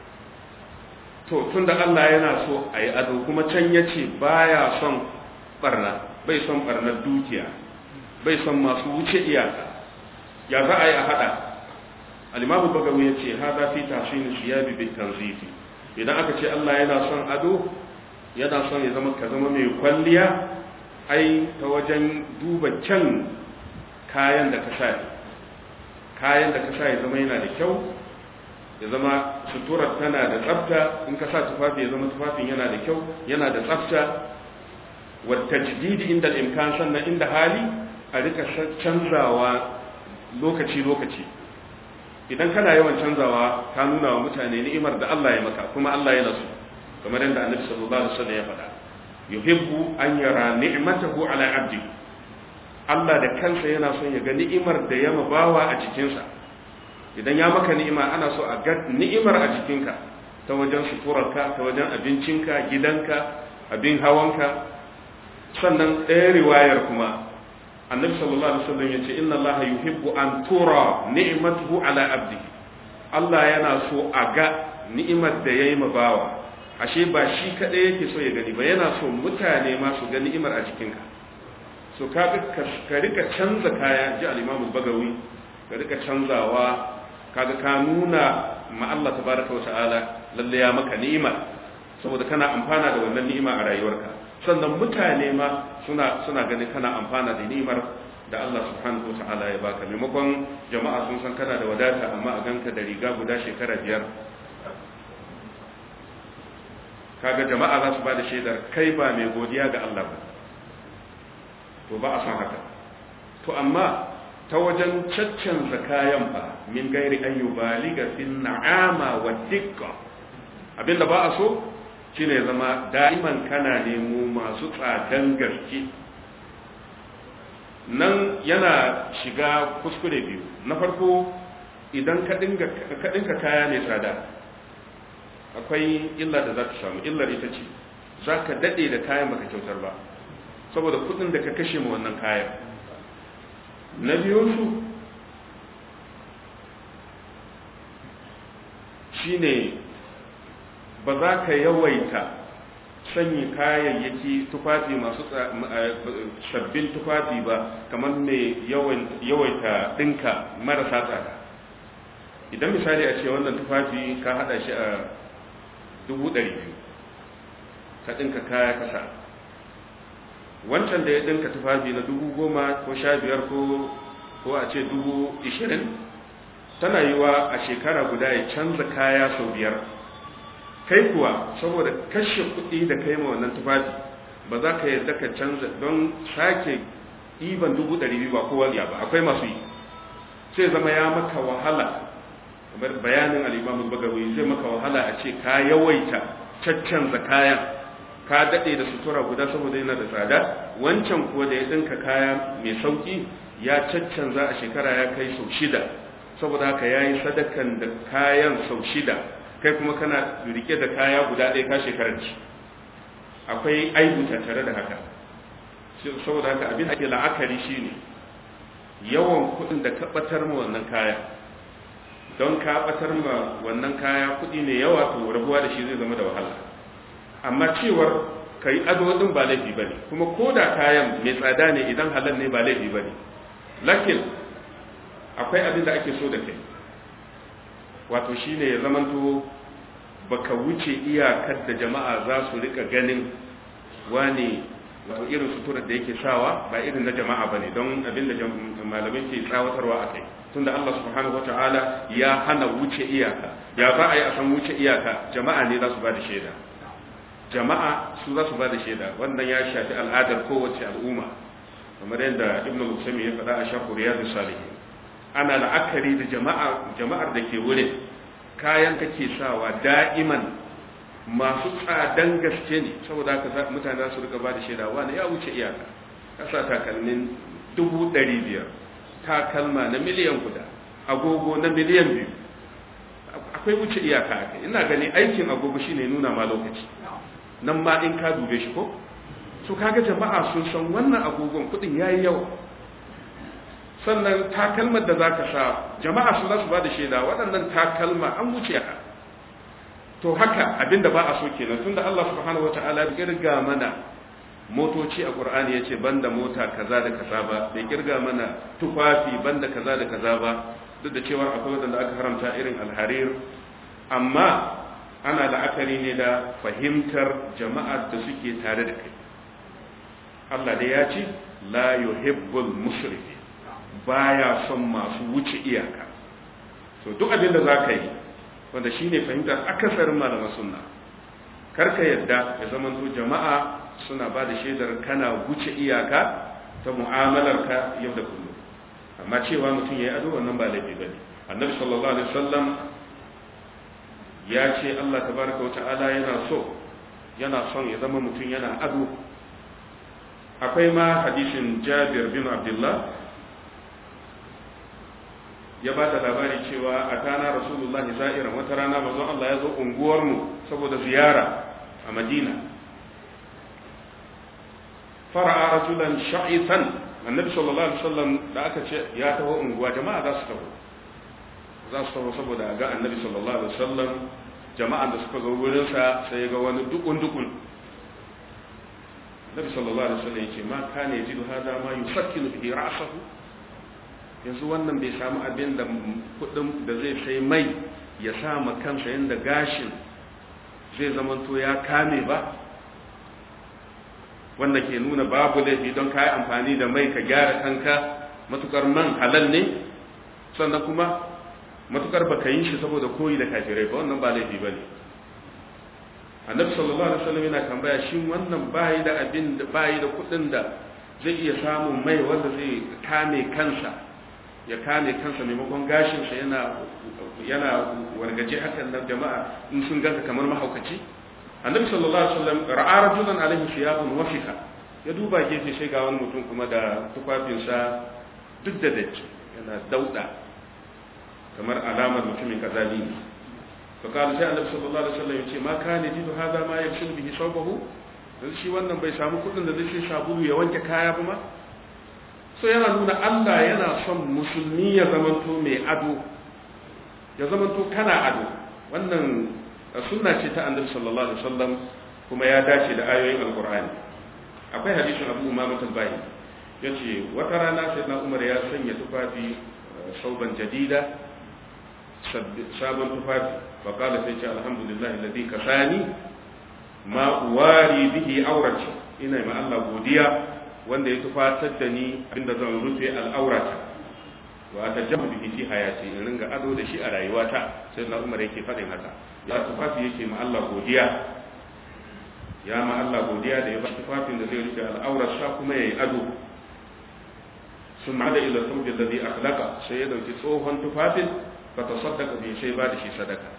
to tunda Allah yana so a yi ado kuma can ya ce baya son barna bai son barnar dukiya bai son masu wuce iyaka ya za a yi a hada alimamu bagawi ya ce haza fi tashin siyabi bin tanzifi idan aka ce Allah yana son ado yana son ya zama ka zama mai kwalliya ai ta wajen duba kyan kayan da ka sa kayan da ka sa ya zama yana da kyau ya zama suturar tana da tsafta in ka sa tufafi ya zama tufafin yana da kyau yana da tsafta wata jididi inda imkan sannan inda hali a rika canzawa lokaci-lokaci idan kana yawan canzawa ka nuna wa mutane ni'imar da Allah ya maka kuma Allah ya nasu kamar yadda annabi sallallahu alaihi wasallam ya faɗa yuhibbu an yara ni'matahu ala abdi Allah da kansa yana son ya ga ni'imar da ya mabawa a cikinsa idan ya maka ni'ima ana so a ga ni'imar a jikinka ta wajen suturarka ta wajen abincinka gidanka abin hawanka sannan ɗaya riwayar kuma annabi sallallahu alaihi wasallam yace inna allaha yuhibbu an tura ni'matuhu ala abdihi Allah yana so a ga ni'imar da yayi ma bawa ashe ba shi kadai yake so ya gani ba yana so mutane ma su ga ni'imar a jikinka so ka ka rika canza kaya ji al-Imam bagawi ka rika canzawa kaga ka nuna ma Allah tabaraka wa ta'ala lalle ya maka ni'ima saboda kana amfana da wannan ni'ima a rayuwarka sannan mutane ma suna suna ganin kana amfana da ni'imar da Allah subhanahu wa ta'ala ya baka maimakon jama'a sun san kana da wadata amma a ganka da riga guda shekara biyar kaga jama'a za su ba da shaidar kai ba mai godiya ga Allah ba to ba a san haka to amma ta wajen caccanza kayan ba min gairi an yubaliga fin na'ama wa dikka abinda ba a so shine zama da'iman kana nemo masu tsadan gaske nan yana shiga kuskure biyu na farko idan ka dinka kaya mai tsada akwai illa da za ka samu illar ita ce za ka daɗe da kayan baka kyautar ba saboda kudin da ka kashe ma wannan kayan na biyunsu shi ne ba za ka yawaita sanyi kayayyaki tufafi masu sabbin tufafi ba kamar mai yawaita ɗinka marasa tsada idan misali a ce wannan tufafi ka hada shi a dubu ɗari biyu ka ɗinka kaya kasa wancan da ya ɗinka tufafi na dubu goma ko sha biyar ko a ce dubu ishirin tana yi wa a shekara guda ya canza kaya sau biyar kai kuwa saboda kashe kuɗi da kai ma wannan tufafi ba za ka yarda ka canza don sake ɗiban dubu ɗari biyu ba kowa ya ba akwai masu yi sai zama ya maka wahala kamar bayanin al'imamu bagawi zai maka wahala a ce ka yawaita caccanza kayan ka daɗe da sutura guda saboda yana da tsada wancan kuwa da ya ɗinka kaya mai sauƙi ya caccanza a shekara ya kai sau shida saboda haka ya yi sadakan da kayan sau shida kai kuma kana rike da kaya guda ɗaya ka shekarar ci akwai aibu tare da haka saboda haka abin ake la'akari shine yawan kuɗin da ka ɓatar ma wannan kaya don ka ɓatar ma wannan kaya kuɗi ne yawa to rabuwa da shi zai zama da wahala amma cewar ka yi ado ɗin ba laifi ba ne kuma ko da kayan mai tsada ne idan halal ne ba laifi ba ne lakin akwai abin da ake so da kai wato shine ya zamanto baka wuce iyakar da jama'a za su rika ganin wane wato irin suturar da yake sawa ba irin na jama'a ba ne don abin da malamai ke tsawatarwa a kai tunda Allah subhanahu wa ta'ala ya hana wuce iyaka ya za a yi a san wuce iyaka jama'a ne za su ba da shaida jama'a su za su ba da shaida wannan ya shafi al'adar kowace al'umma kamar yadda ibnu musami ya faɗa a shafu riyadu salihin ana la'akari da jama'a jama'ar da ke wurin kayan kake sawa da'iman masu tsadan gaske ne saboda haka mutane za su rika ba da shaida wani ya wuce iyaka kasa takalmin dubu ɗari biyar takalma na miliyan guda agogo na miliyan biyu akwai wuce iyaka a kai ina gani aikin agogo shine nuna ma lokaci nan ma in ka dube shi ko so kaga jama'a sun san wannan agogon kuɗin yayi yawa sannan takalmar da zaka sa jama'a su za su ba da shaida waɗannan takalma an wuce ka to haka abinda ba a so kenan tunda Allah subhanahu wataala bai kirga mana motoci a Qur'ani yace banda mota kaza da kaza ba bai kirga mana tufafi banda kaza da kaza ba duk da cewa akwai wanda aka haramta irin alharir amma ana la'akari ne da fahimtar jama'ar da suke tare da kai Allah da ya ce la yuhibbul musrifi baya son masu wuce iyaka to duk abin da zaka yi wanda shine fahimtar akasarin malaman sunna karka yadda ya zama to jama'a suna ba da shaidar kana wuce iyaka ta mu'amalar ka yau da kullum amma cewa mutum ya yi ado wannan ba laifi ba ne annabi sallallahu alaihi wasallam ya ce Allah tabaraka wa ta'ala yana so yana son ya zama mutum yana ado akwai ma hadisin Jabir bin Abdullah ya ba da labari cewa a tana rasulullahi za'iran wata rana manzon Allah ya zo unguwarmu saboda ziyara a Madina fara'a rajulan sha'itan annabi sallallahu alaihi wasallam da aka ce ya taho unguwa jama'a za su taho za su taho saboda ga annabi sallallahu alaihi wasallam jama'an da suka zo wurin sa sai ga wani dukun dukun annabi sallallahu alaihi wasallam yake ma kana yajidu hada ma yusakkinu bihi ra'sahu yanzu wannan bai samu abin da kudin da zai sai mai ya sa ma kansa yanda gashin zai zamanto ya kame ba wanda ke nuna babu laifi don ka yi amfani da mai ka gyara kanka matukar man halal ne sannan kuma matukar ba ka yi shi saboda koyi da kafirai ba wannan ba laifi ba ne annabi sallallahu alaihi wasallam yana tambaya shin wannan bayi da abin da bayi da kudin da zai iya samun mai wanda zai kame kansa ya kame kansa maimakon gashinsa yana yana wargaje hakan nan jama'a in sun ganka kamar mahaukaci annabi sallallahu alaihi wasallam ra'a rajulan alaihi thiyabun wafika ya duba gefe sai ga wani mutum kuma da tufafinsa duk da datti yana dauda kamar alamar mutumin kazali ne to kana sai annabi sallallahu alaihi wasallam ya ce ma kana jidu hada ma yakshul bihi sawbahu dan shi wannan bai samu kudin da zai sabulu ya wanke kaya ba ma so yana nuna Allah yana son musulmi ya zamanto mai ado ya zamanto kana ado wannan sunna ce ta annabi sallallahu alaihi wasallam kuma ya dace da ayoyin alqur'ani akwai hadisin Abu Umama al-Bayi yace wata rana sayyidina Umar ya sanya tufafi sauban jadida sabon tufafi fa qala sai ce alhamdulillah alladhi kasani ma uwari bihi aurati ina ma Allah godiya wanda ya tufatar da ni abinda zan rufe al'aurata wa ta jamu bihi fi hayati in ringa ado da shi a rayuwata sai na umar yake faɗin haka ya tufafi yake ma Allah godiya ya ma Allah godiya da ya ba tufafin da zai rufe al'aurarsa kuma yayi ado sun da ila sauƙin da zai akhlaka sai ya dauki tsohon tufafin fa tasaddaqa bi sai ba da shi sadaka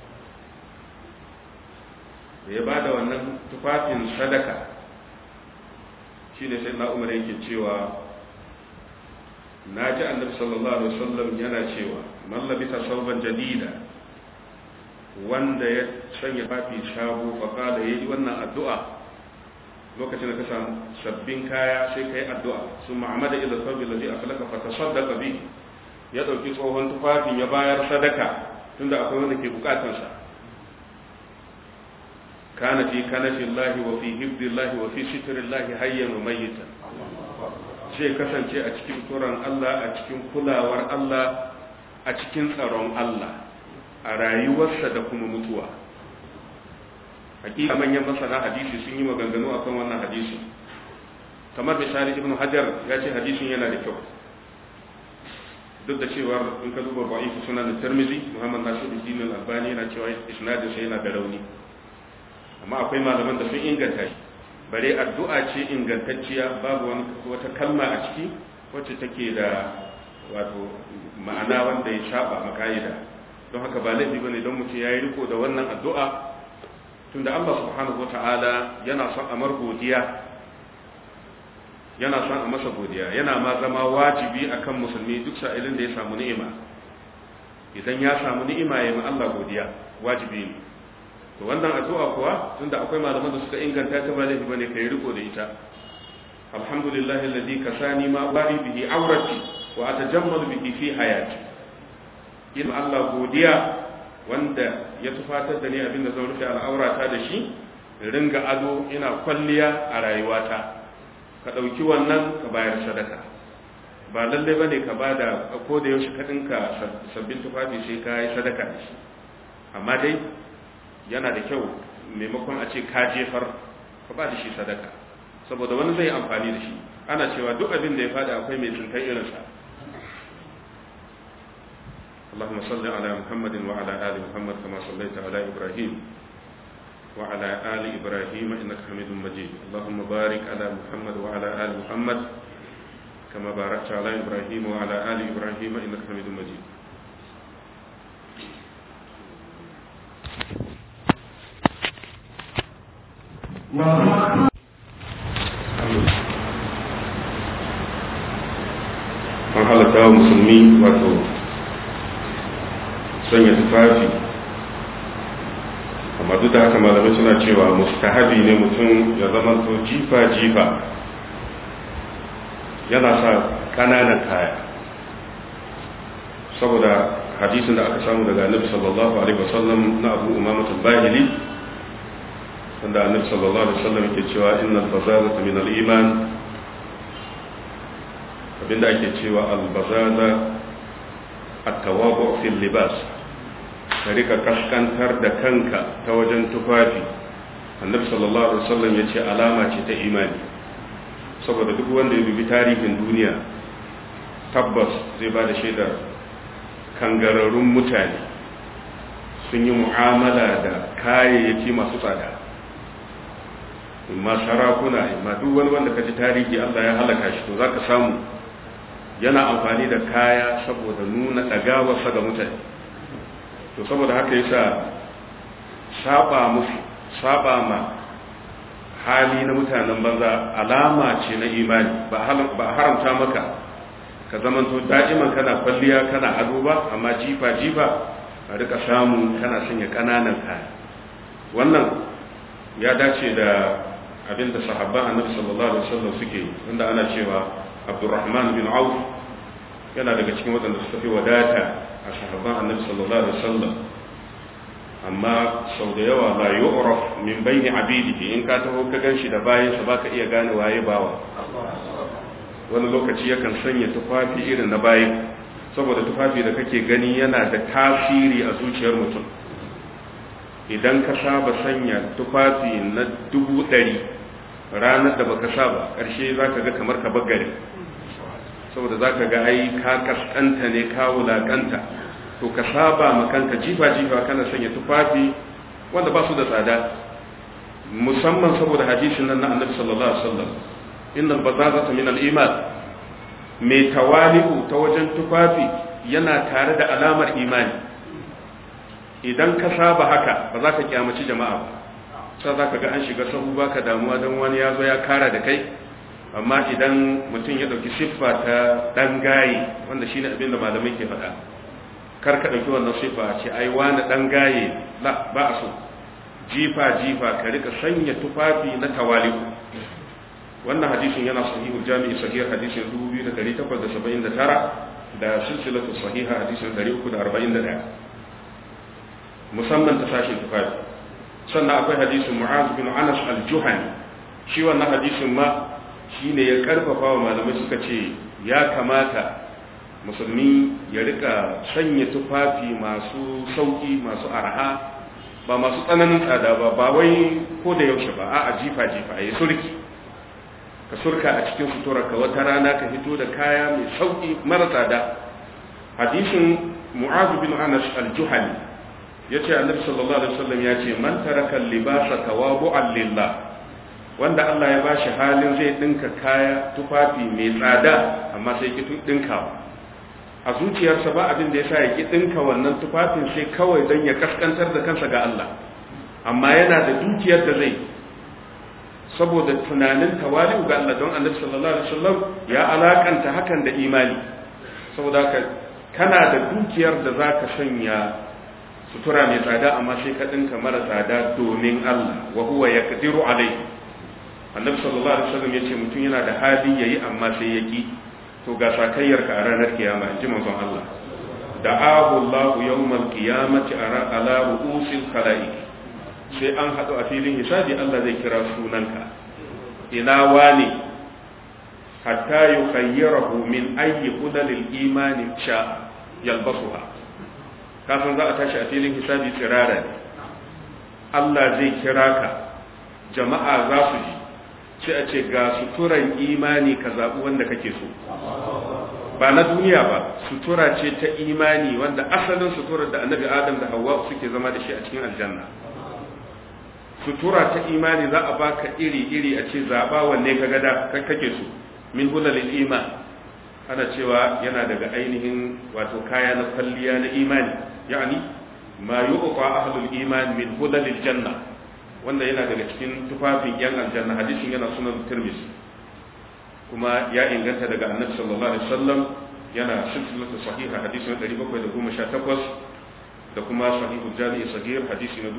da ya ba da wannan tufafin sadaka shi ne sai na umar yake cewa na ji annabi sallallahu alaihi wasallam yana cewa man labisa sauban jadida wanda ya sanya fafi shago fa kada yayi wannan addu'a lokacin da ka samu sabbin kaya sai kai addu'a sun ma'amada ila saubi ladhi akhlaka fa tasaddaqa bi ya dauki tsohon tufafin ya bayar sadaka tunda akwai wanda ke bukatansa كان في كنف الله وفي حفظ الله وفي ستر الله حيا وميتا sai kasance a cikin turan Allah a cikin kulawar Allah a cikin tsaron Allah a rayuwarsa da kuma mutuwa hakika manyan masana hadisi sun yi maganganu akan wannan hadisi kamar misali ibn hajar ya ce hadisin yana da kyau duk da cewa in ka duba ba'ifu sunan tirmizi muhammad nasiruddin al-albani yana cewa isnadin sa yana da rauni amma akwai malaman da sun inganta shi bare addu'a ce ingantacciya babu wani wata kalma a ciki wacce take da wato ma'ana wanda ya saba maka'ida don haka ba laifi bane don mutum yayi riko da wannan addu'a tunda Allah subhanahu wata'ala yana son amar godiya yana son a masa godiya yana ma zama wajibi akan musulmi duk sa'ilin da ya samu ni'ima idan ya samu ni'ima ya yi Allah godiya wajibi ne to wannan addu'a kuwa tunda akwai malaman da suka inganta ta ba laifi bane kai riko da ita alhamdulillahi alladhi kasani ma bari bihi awrati wa atajammalu bihi fi hayati in Allah godiya wanda ya tufatar da ni abinda zan rufe al'aurata da shi ringa ado ina kwalliya a rayuwata ka ɗauki wannan ka bayar sadaka ba lallai bane ka bada ko da yaushe ka dinka sabbin tufafi sai ka yi sadaka da shi amma dai yana da kyau maimakon a ce ka jefar ka ba da shi sadaka saboda wani zai amfani da shi ana cewa duk abin da ya fada akwai mai tsinkan irinsa اللهم صل على محمد وعلى آل محمد كما صليت على إبراهيم وعلى آل إبراهيم إنك حميد مجيد اللهم بارك على محمد وعلى آل محمد كما باركت على إبراهيم وعلى آل إبراهيم إنك حميد مجيد an halatta wa musulmi wato sanya tufafi amma duk da haka malamai suna cewa mustahabi ne mutum ya zama to jifa-jifa yana sa ƙananan kaya saboda hadisin da aka samu daga annabi sallallahu alaihi wasallam na abu umama bahili wanda annabi sallallahu alaihi wasallam yake cewa innal bazazata min al-iman abinda ake cewa al-bazaza at-tawabu fil libas ka rika kaskantar da kanka ta wajen tufafi annabi sallallahu alaihi wasallam yace alama ce ta imani saboda duk wanda ya dubi tarihin duniya tabbas zai ba da shaidar kangararrun mutane sun yi mu'amala da kayayyaki masu tsada imma sarakuna imma duk wani wanda ka ji tarihi Allah ya halaka shi to za ka samu yana amfani da kaya saboda nuna ɗagawarsa ga mutane to saboda haka yasa saba musu saba ma hali na mutanen banza alama ce na imani ba haramta maka ka zamanto da'iman kana kwalliya kana ado ba amma jifa jifa a rika samu kana sanya kananan kaya wannan ya dace da abinda sahabban annabi sallallahu alaihi wasallam suke wanda ana cewa Abdurrahman bin Auf yana daga cikin waɗanda suka fi wadata a sahabban annabi sallallahu alaihi wasallam amma sau da yawa la yu'raf min bayni abidihi in ka taho ka ganshi da bayan sa baka iya gane waye bawa wani lokaci yakan sanya tufafi irin na bayan saboda tufafi da kake gani yana da tasiri a zuciyar mutum idan ka saba sanya tufafi na dubu ɗari ranar da baka saba ƙarshe za ka ga kamar ka bagare saboda za ka ga ai ka kaskanta ne ka wulaƙanta to ka saba ma kanka jifa-jifa kana sanya tufafi wanda ba su da tsada musamman saboda hadisin nan na annabi sallallahu alaihi wasallam innal bazazata min al-iman mai tawali'u ta wajen tufafi yana tare da alamar imani idan ka saba haka ba za ka kyamaci jama'a ba sai za ka ga an shiga sahu baka damuwa don wani ya zo ya kara da kai amma idan mutum ya ɗauki siffa ta ɗan gaye wanda shine abin da malamai ke faɗa kar ka ɗauki wannan siffa ce ai wani ɗan gaye la ba a so jifa jifa ka rika sanya tufafi na tawali'u wannan hadisin yana sahihul jami'i sahih hadisin 2879 da silsilatu sahiha hadisin 341 musamman ta sashin tufafi sannan akwai hadisin mu'az bin anas al-juhani shi wannan hadisin ma shine ya karfafa wa malamai suka ce ya kamata musulmi ya rika sanya tufafi masu sauki masu arha ba masu tsananin tsada ba ba wai ko da yaushe ba a jifa jifa ya surki ka surka a cikin suturarka wata rana ka fito da kaya mai sauki mara tsada hadisin mu'az bin anas al-juhani yace annabi sallallahu alaihi wasallam ya ce man taraka libasa tawabu'an lillah wanda Allah ya bashi halin zai dinka kaya tufafi mai tsada amma sai ki dinkawa a zuciyarsa ba abin da yasa ya ki dinka wannan tufafin sai kawai don ya kaskantar da kansa ga Allah amma yana da dukiyar da zai saboda tunanin tawali'u ga Allah don annabi sallallahu alaihi wasallam ya alakanta hakan da imani saboda haka kana da dukiyar da zaka sanya sutura mai tsada amma sai ka dinka mara tsada domin Allah wa huwa yaqdiru alai annabi sallallahu alaihi wasallam yace mutum yana da hali yayi amma sai yaki to ga sakayyar ka a ranar kiyama inji manzon Allah da'ahu Allah yawmal qiyamati ala ru'usil khalaiq sai an hadu a filin hisabi Allah zai kira sunanka ina wani hatta yukhayyirahu min ayyi hudalil imani sha yalbasuha kafin za a tashi a filin hisabi tsirara ne Allah zai kira ka jama'a za su ji sai a ce ga suturan imani ka zaɓi wanda kake so ba na duniya ba sutura ce ta imani wanda asalin suturar da annabi adam da hawa suke zama da shi a cikin aljanna sutura ta imani za a baka iri-iri a ce zaɓa wanne ka gada kake so min hulalil iman ana cewa yana daga ainihin wato kaya na kwalliya na imani yani ma yu'ta ahlul iman min hulalil janna wanda yana daga cikin tufafin yan aljanna hadisin yana sunan tirmidhi kuma ya inganta daga annabi sallallahu alaihi wasallam yana silsilatu sahiha hadisi na 718 da kuma sahihu jami'i sahih hadisi na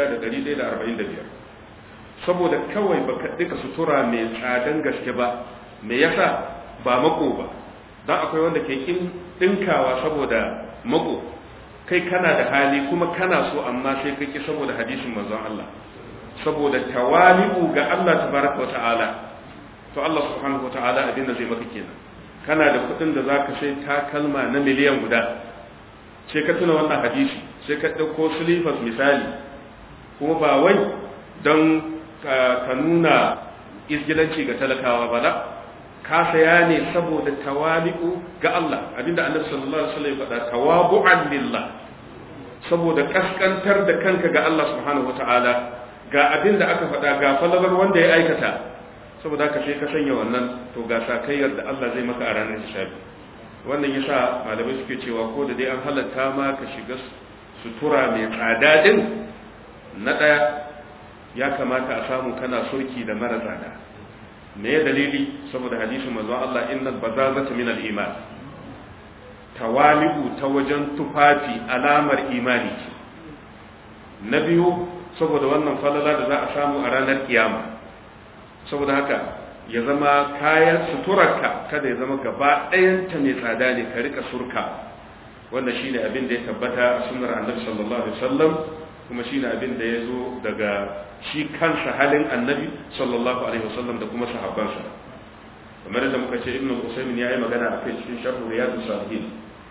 6145 saboda kawai baka duka sutura mai tsadan gaske ba me yasa ba mako ba dan akwai wanda ke kin dinkawa saboda mako kai kana da hali kuma kana so amma sai kake saboda hadisin manzon Allah saboda tawali'u ga Allah tabaraka wa ta'ala to Allah subhanahu wa ta'ala abin da zai maka kenan kana da kuɗin da zaka sai takalma na miliyan guda sai ka tuna wannan hadisi sai ka ɗauko silifas misali kuma ba wai don ka nuna izgilanci ga talakawa ba da ka saya ne saboda tawali'u ga Allah abinda annabi sallallahu alaihi wasallam ya faɗa tawabu'an lillah saboda kaskantar da kanka ga Allah subhanahu wa ta'ala ga abin da aka faɗa ga falalar wanda ya aikata saboda haka sai ka sanya wannan to ga sakayyar da Allah zai maka a ranar hisabi wannan yasa malamai suke cewa ko da dai an halatta ma ka shiga sutura mai tsada din na ɗaya ya kamata a samu kana surki da mara tsada me ya dalili saboda hadisin manzon Allah innal bazazata min al-iman tawali'u ta wajen tufafi alamar imani ce na biyu saboda wannan falala da za a samu a ranar kiyama saboda haka ya zama kayan suturarka kada ya zama gaba ɗayanta mai tsada ne ka rika surka wannan shine abin da ya tabbata a sunnar annabi sallallahu alaihi wasallam kuma shine abin da ya zo daga shi kansa halin annabi sallallahu alaihi wasallam da kuma sahabbansa kamar da muka ce ibnu usaymin ya yi magana a kai cikin sharh riyadus salihin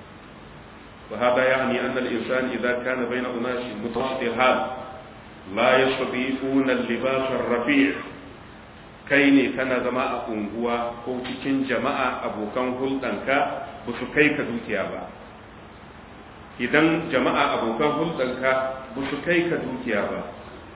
وهذا يعني أن الإنسان إذا كان بين أناس متوسط الحال لا يستطيعون اللباس الرفيع kai ne kana zama a unguwa ko cikin jama'a abokan hulɗanka ba su kai ka dukiya ba idan jama'a abokan hulɗanka ba su kai ka dukiya ba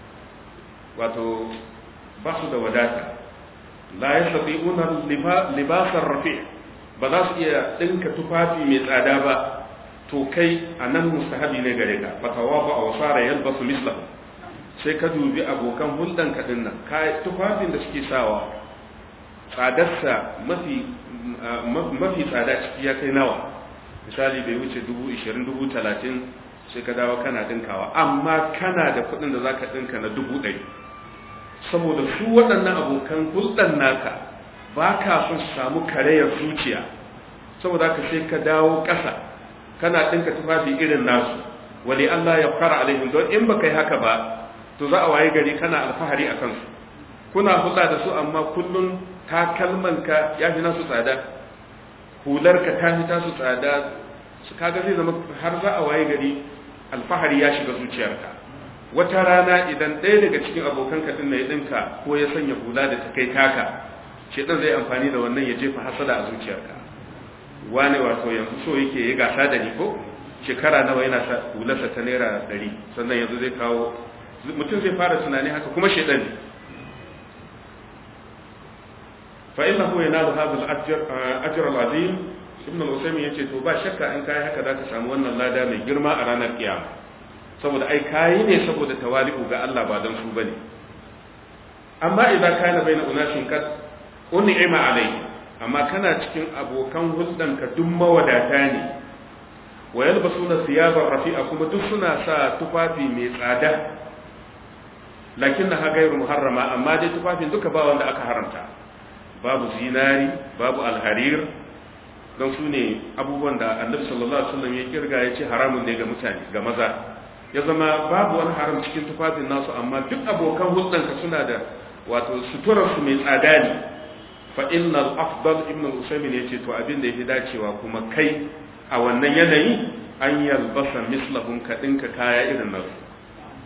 wato ba su da wadata la ya sabi unar libasar rafi ba za su iya ɗinka tufafi mai tsada ba to kai a nan mustahabi ne gare ka fatawa ba a wasara yalba su mislahu sai ka dubi abokan hulɗan kaɗin nan tufafin da suke sawa tsadarsa mafi mafi tsada ciki ya kai nawa misali bai wuce dubu ishirin dubu talatin sai ka dawo kana ɗinkawa amma kana da kuɗin da za ka ɗinka na dubu ɗari saboda su waɗannan abokan hulɗan naka ba ka son su samu karayar zuciya saboda haka sai ka dawo ƙasa kana ɗinka tufafi irin nasu wali Allah ya fara alaihim don in baka yi haka ba to za a waye gari kana alfahari a kansu kuna hulɗa da su amma kullum takalmanka ya fi nasu tsada hularka ta fi tasu tsada su kaga zai zama har za a waye gari alfahari ya shiga zuciyarka wata rana idan ɗaya daga cikin abokan ka ɗin ya ɗinka ko ya sanya hula da ta kai taka shedan zai amfani da wannan ya jefa hasada a zuciyarka wane wato yanzu so yake ya gasa da ni ko shekara nawa yana sa hularsa ta naira ɗari sannan yanzu zai kawo mutum zai fara tunani haka kuma shedan ne fa innahu yanalu hadha al-ajr ajr al-azim ibn al-usaymin yace to ba shakka in kai haka zaka samu wannan lada mai girma a ranar kiyama saboda ai kai ne saboda tawali'u ga Allah ba dan su bane amma idan kana baina unashin kad un'ima alayhi amma kana cikin abokan hulɗan ka duk mawadata ne wa yalbasuna thiyaban rafi'a kuma duk suna sa tufafi mai tsada lakinnaha ghayru muharrama amma dai tufafin duka ba wanda aka haramta babu zinari babu alharir don su ne abubuwan da annabi sallallahu alaihi wasallam ya kirga ya ce haramun ne ga mutane ga maza ya zama babu wani haram cikin tufafin nasu amma duk abokan hulɗanka suna da wato suturar su mai tsada ne fa innal afdal ibn al-usaymin yace to abin da yafi dacewa kuma kai a wannan yanayi an yalbasa mislahum ka dinka kaya irin nasu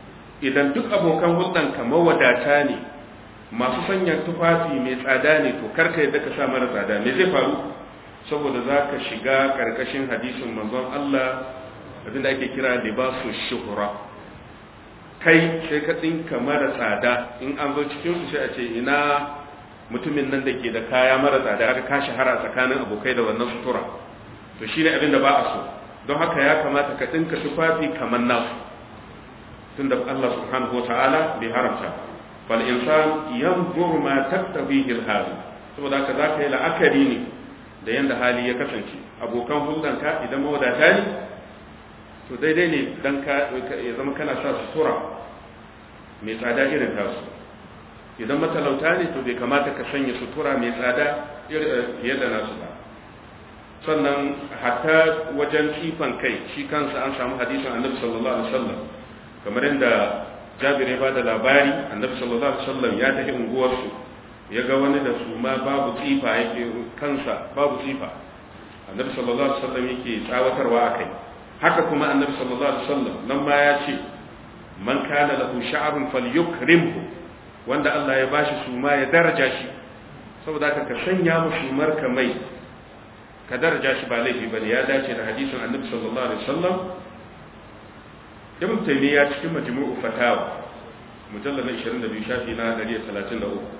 idan duk abokan hulɗanka mawadata ne masu sanya tufafi mai tsada ne to karka yadda ka sa mara tsada me zai faru saboda za ka shiga ƙarƙashin hadisin manzon Allah abinda ake kira libasu shuhura kai sai ka tsinka mara tsada in an zo cikin su sai a ce ina mutumin nan da ke da kaya mara tsada aka ka shahara tsakanin abokai da wannan sutura to shine abin da ba a so don haka ya kamata ka tsinka tufafi kamar nasu tunda Allah subhanahu wataala bai haramta fal insan yanzuru ma taktabihi al saboda haka zaka yi la'akari ne da yanda hali ya kasance abokan hulɗanka idan mawadata ne to daidai ne dan ka ya zama kana sa sutura mai tsada irin tasu idan matalauta ne to bai kamata ka sanya sutura mai tsada fiye da nasu ba sannan hatta wajen tsifan kai shi kansa an samu hadisin annabi sallallahu alaihi wasallam kamar yadda jabir ya bada labari annabi sallallahu alaihi wasallam ya tafi unguwarsu ya ga wani da su ma babu tsifa yake kansa babu tsifa annabi sallallahu alaihi wasallam yake tsawatarwa akai haka kuma annabi sallallahu alaihi wasallam nan ma ya ce man kana lahu sha'run falyukrimhu wanda Allah ya bashi suma ya daraja shi saboda haka ka sanya mu sumar ka mai ka daraja shi ba laifi bane ya dace da hadisin annabi sallallahu alaihi wasallam ibn taymiya cikin majmu'u fatawa mujallal 22 shafi na 133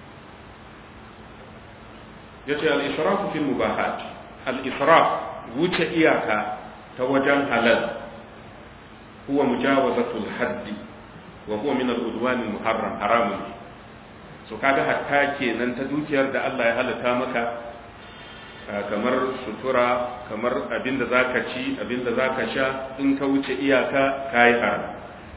yace al-israf fil mubahat al-israf wuce iyaka ta wajen halal huwa mujawazatul haddi wa huwa min al-udwan al-muharram haramun so kaga hatta kenan ta dukiyar da Allah ya halatta maka kamar sutura kamar abinda zaka ci abinda zaka sha in ka wuce iyaka kai haram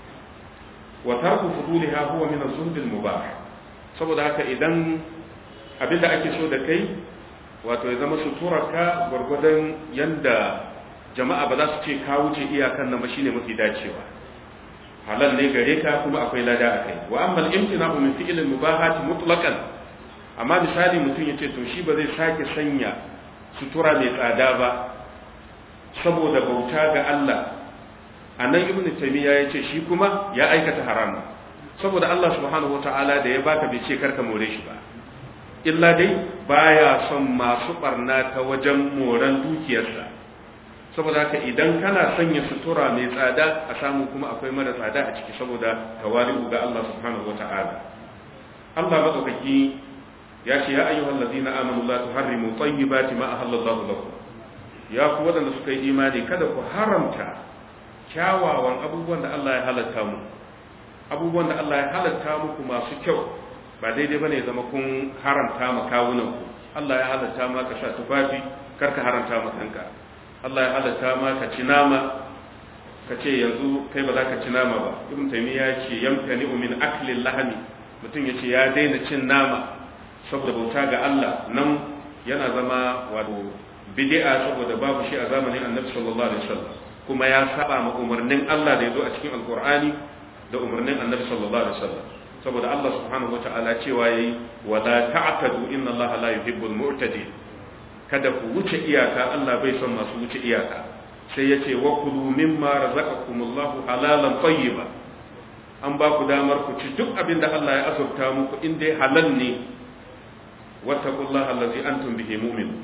wa tarku fuduliha huwa min az-zuhd al-mubah saboda haka idan abinda ake so da kai wato ya zama suturarka gwargwadon yanda jama'a ba za su ce ka wuce iyakan nan ba shine mafi dacewa halal ne gare ka kuma akwai lada a kai wa amma al-imtina'u min fi'l al-mubahat mutlaqan amma misali mutum yace to shi ba zai sake sanya sutura mai tsada ba saboda bauta ga Allah anan ibnu taymiya yace shi kuma ya aikata haram saboda Allah subhanahu wataala da ya baka bai ce karka more shi ba illa dai baya son masu barna ta wajen moran dukiyarsa saboda haka idan kana sanya sutura mai tsada a samu kuma akwai mara tsada a ciki saboda tawali'u ga Allah subhanahu wata'ala Allah madaukaki ya ce ya ayyuhal ladina amanu la tuharrimu tayyibati ma ahallallahu lakum ya ku wadanda suka yi imani kada ku haramta kyawawan abubuwan da Allah ya halatta mu abubuwan da Allah ya halatta muku masu kyau ba daidai bane ya zama kun haramta ma kawunan ku Allah ya halatta ma ka sha tufafi karka haramta ma kanka Allah ya halatta ma ka ci nama ka ce yanzu kai ba za ka ci nama ba ibn taymiya ya ce yamtani min akli lahmi mutum ya ce ya daina cin nama saboda bauta ga Allah nan yana zama wato bid'a saboda babu shi a zamanin annabi sallallahu alaihi wasallam kuma ya saba ma umarnin Allah da ya zo a cikin alqur'ani da umarnin annabi sallallahu alaihi wasallam saboda Allah subhanahu wataala cewa yayi wa la ta'tadu inna Allah la yuhibbul mu'tadin kada ku wuce iyaka Allah bai son masu wuce iyaka sai ya ce wa kulu mimma razaqakumullahu halalan tayyiba an ba ku damar ku ci duk abin da Allah ya azurta muku in dai halal ne wattaqullaha allazi antum bihi mu'min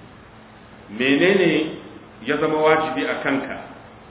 menene ya zama wajibi a kanka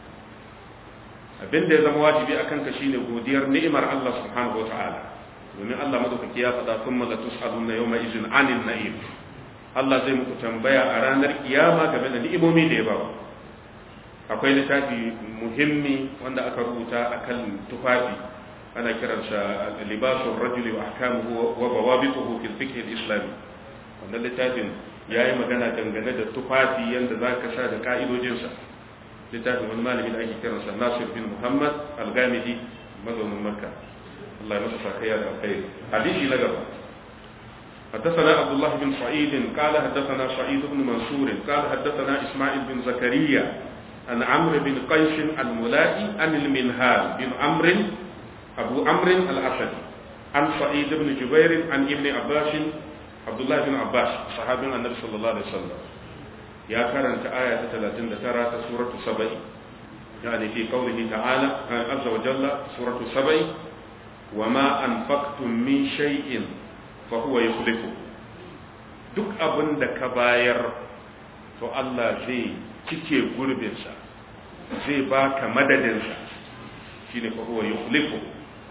abin da ya zama wajibi a kanka shine godiyar ni'imar Allah subhanahu wataala domin Allah madaukaki ya faɗa kuma la tus'aluna yawma izin anil na'im Allah zai muku tambaya a ranar kiyama game da ni'imomi da ya ba akwai littafi muhimmi wanda aka rubuta akan tufafi ana kiransa libasul rajuli wa ahkamuhu wa bawabituhu fil fiqh al-islami wannan littafin yayi magana dangane da tufafi yanda zaka sa da ka'idojinsa littafin wani malami da ake kiransa Nasir bin Muhammad al-Gamidi mazaunin Makka Allah ya masa sakaya da alkhairi hadisi na gaba حدثنا عبد الله بن سعيد قال حدثنا سعيد بن منصور قال حدثنا اسماعيل بن زكريا عن عمرو بن قيس الملائي عن المنهال بن عمرو ابو عمرو الاسدي عن سعيد بن جبير عن ابن عباس عبد الله بن عباس صحابي النبي صلى الله عليه وسلم يا كرنت آية 39 سورة سبعين يعني في قوله تعالى عز وجل سورة سبع وما أنفقتم من شيء فهو يخلفه duk abin da ka bayar to Allah zai cike gurbinsa zai baka madadinsa shine fa huwa yukhlifu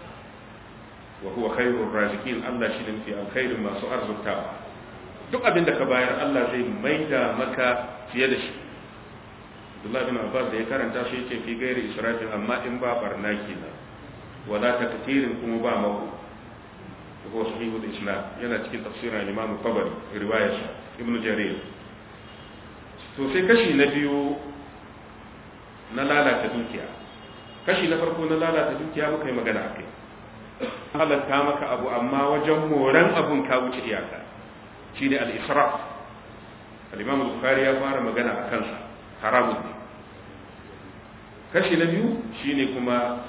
wa huwa khairur raziqin Allah shine mafi alkhairin masu arzutawa duk abin da ka bayar Allah zai maida maka fiye da shi Abdullah bin Abbas da ya karanta shi yace fi gairi israfin amma in ba barna kenan wala taktirin kuma ba mako ko sahihul islam yana cikin tafsirin Imam Tabari riwayar Ibn Jarir to sai kashi na biyu na lalata dukiya kashi na farko na lalata dukiya muka yi magana akai halatta maka abu amma wajen moran abun ka wuce iyaka shine al-israf al-Imam Bukhari ya fara magana a kansa haramun ne kashi na biyu shine kuma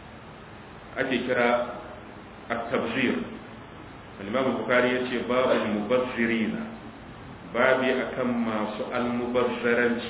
ake kira at-tabzir al-imam bukhari yace babu mubazzirina babi akan masu al-mubazzaranci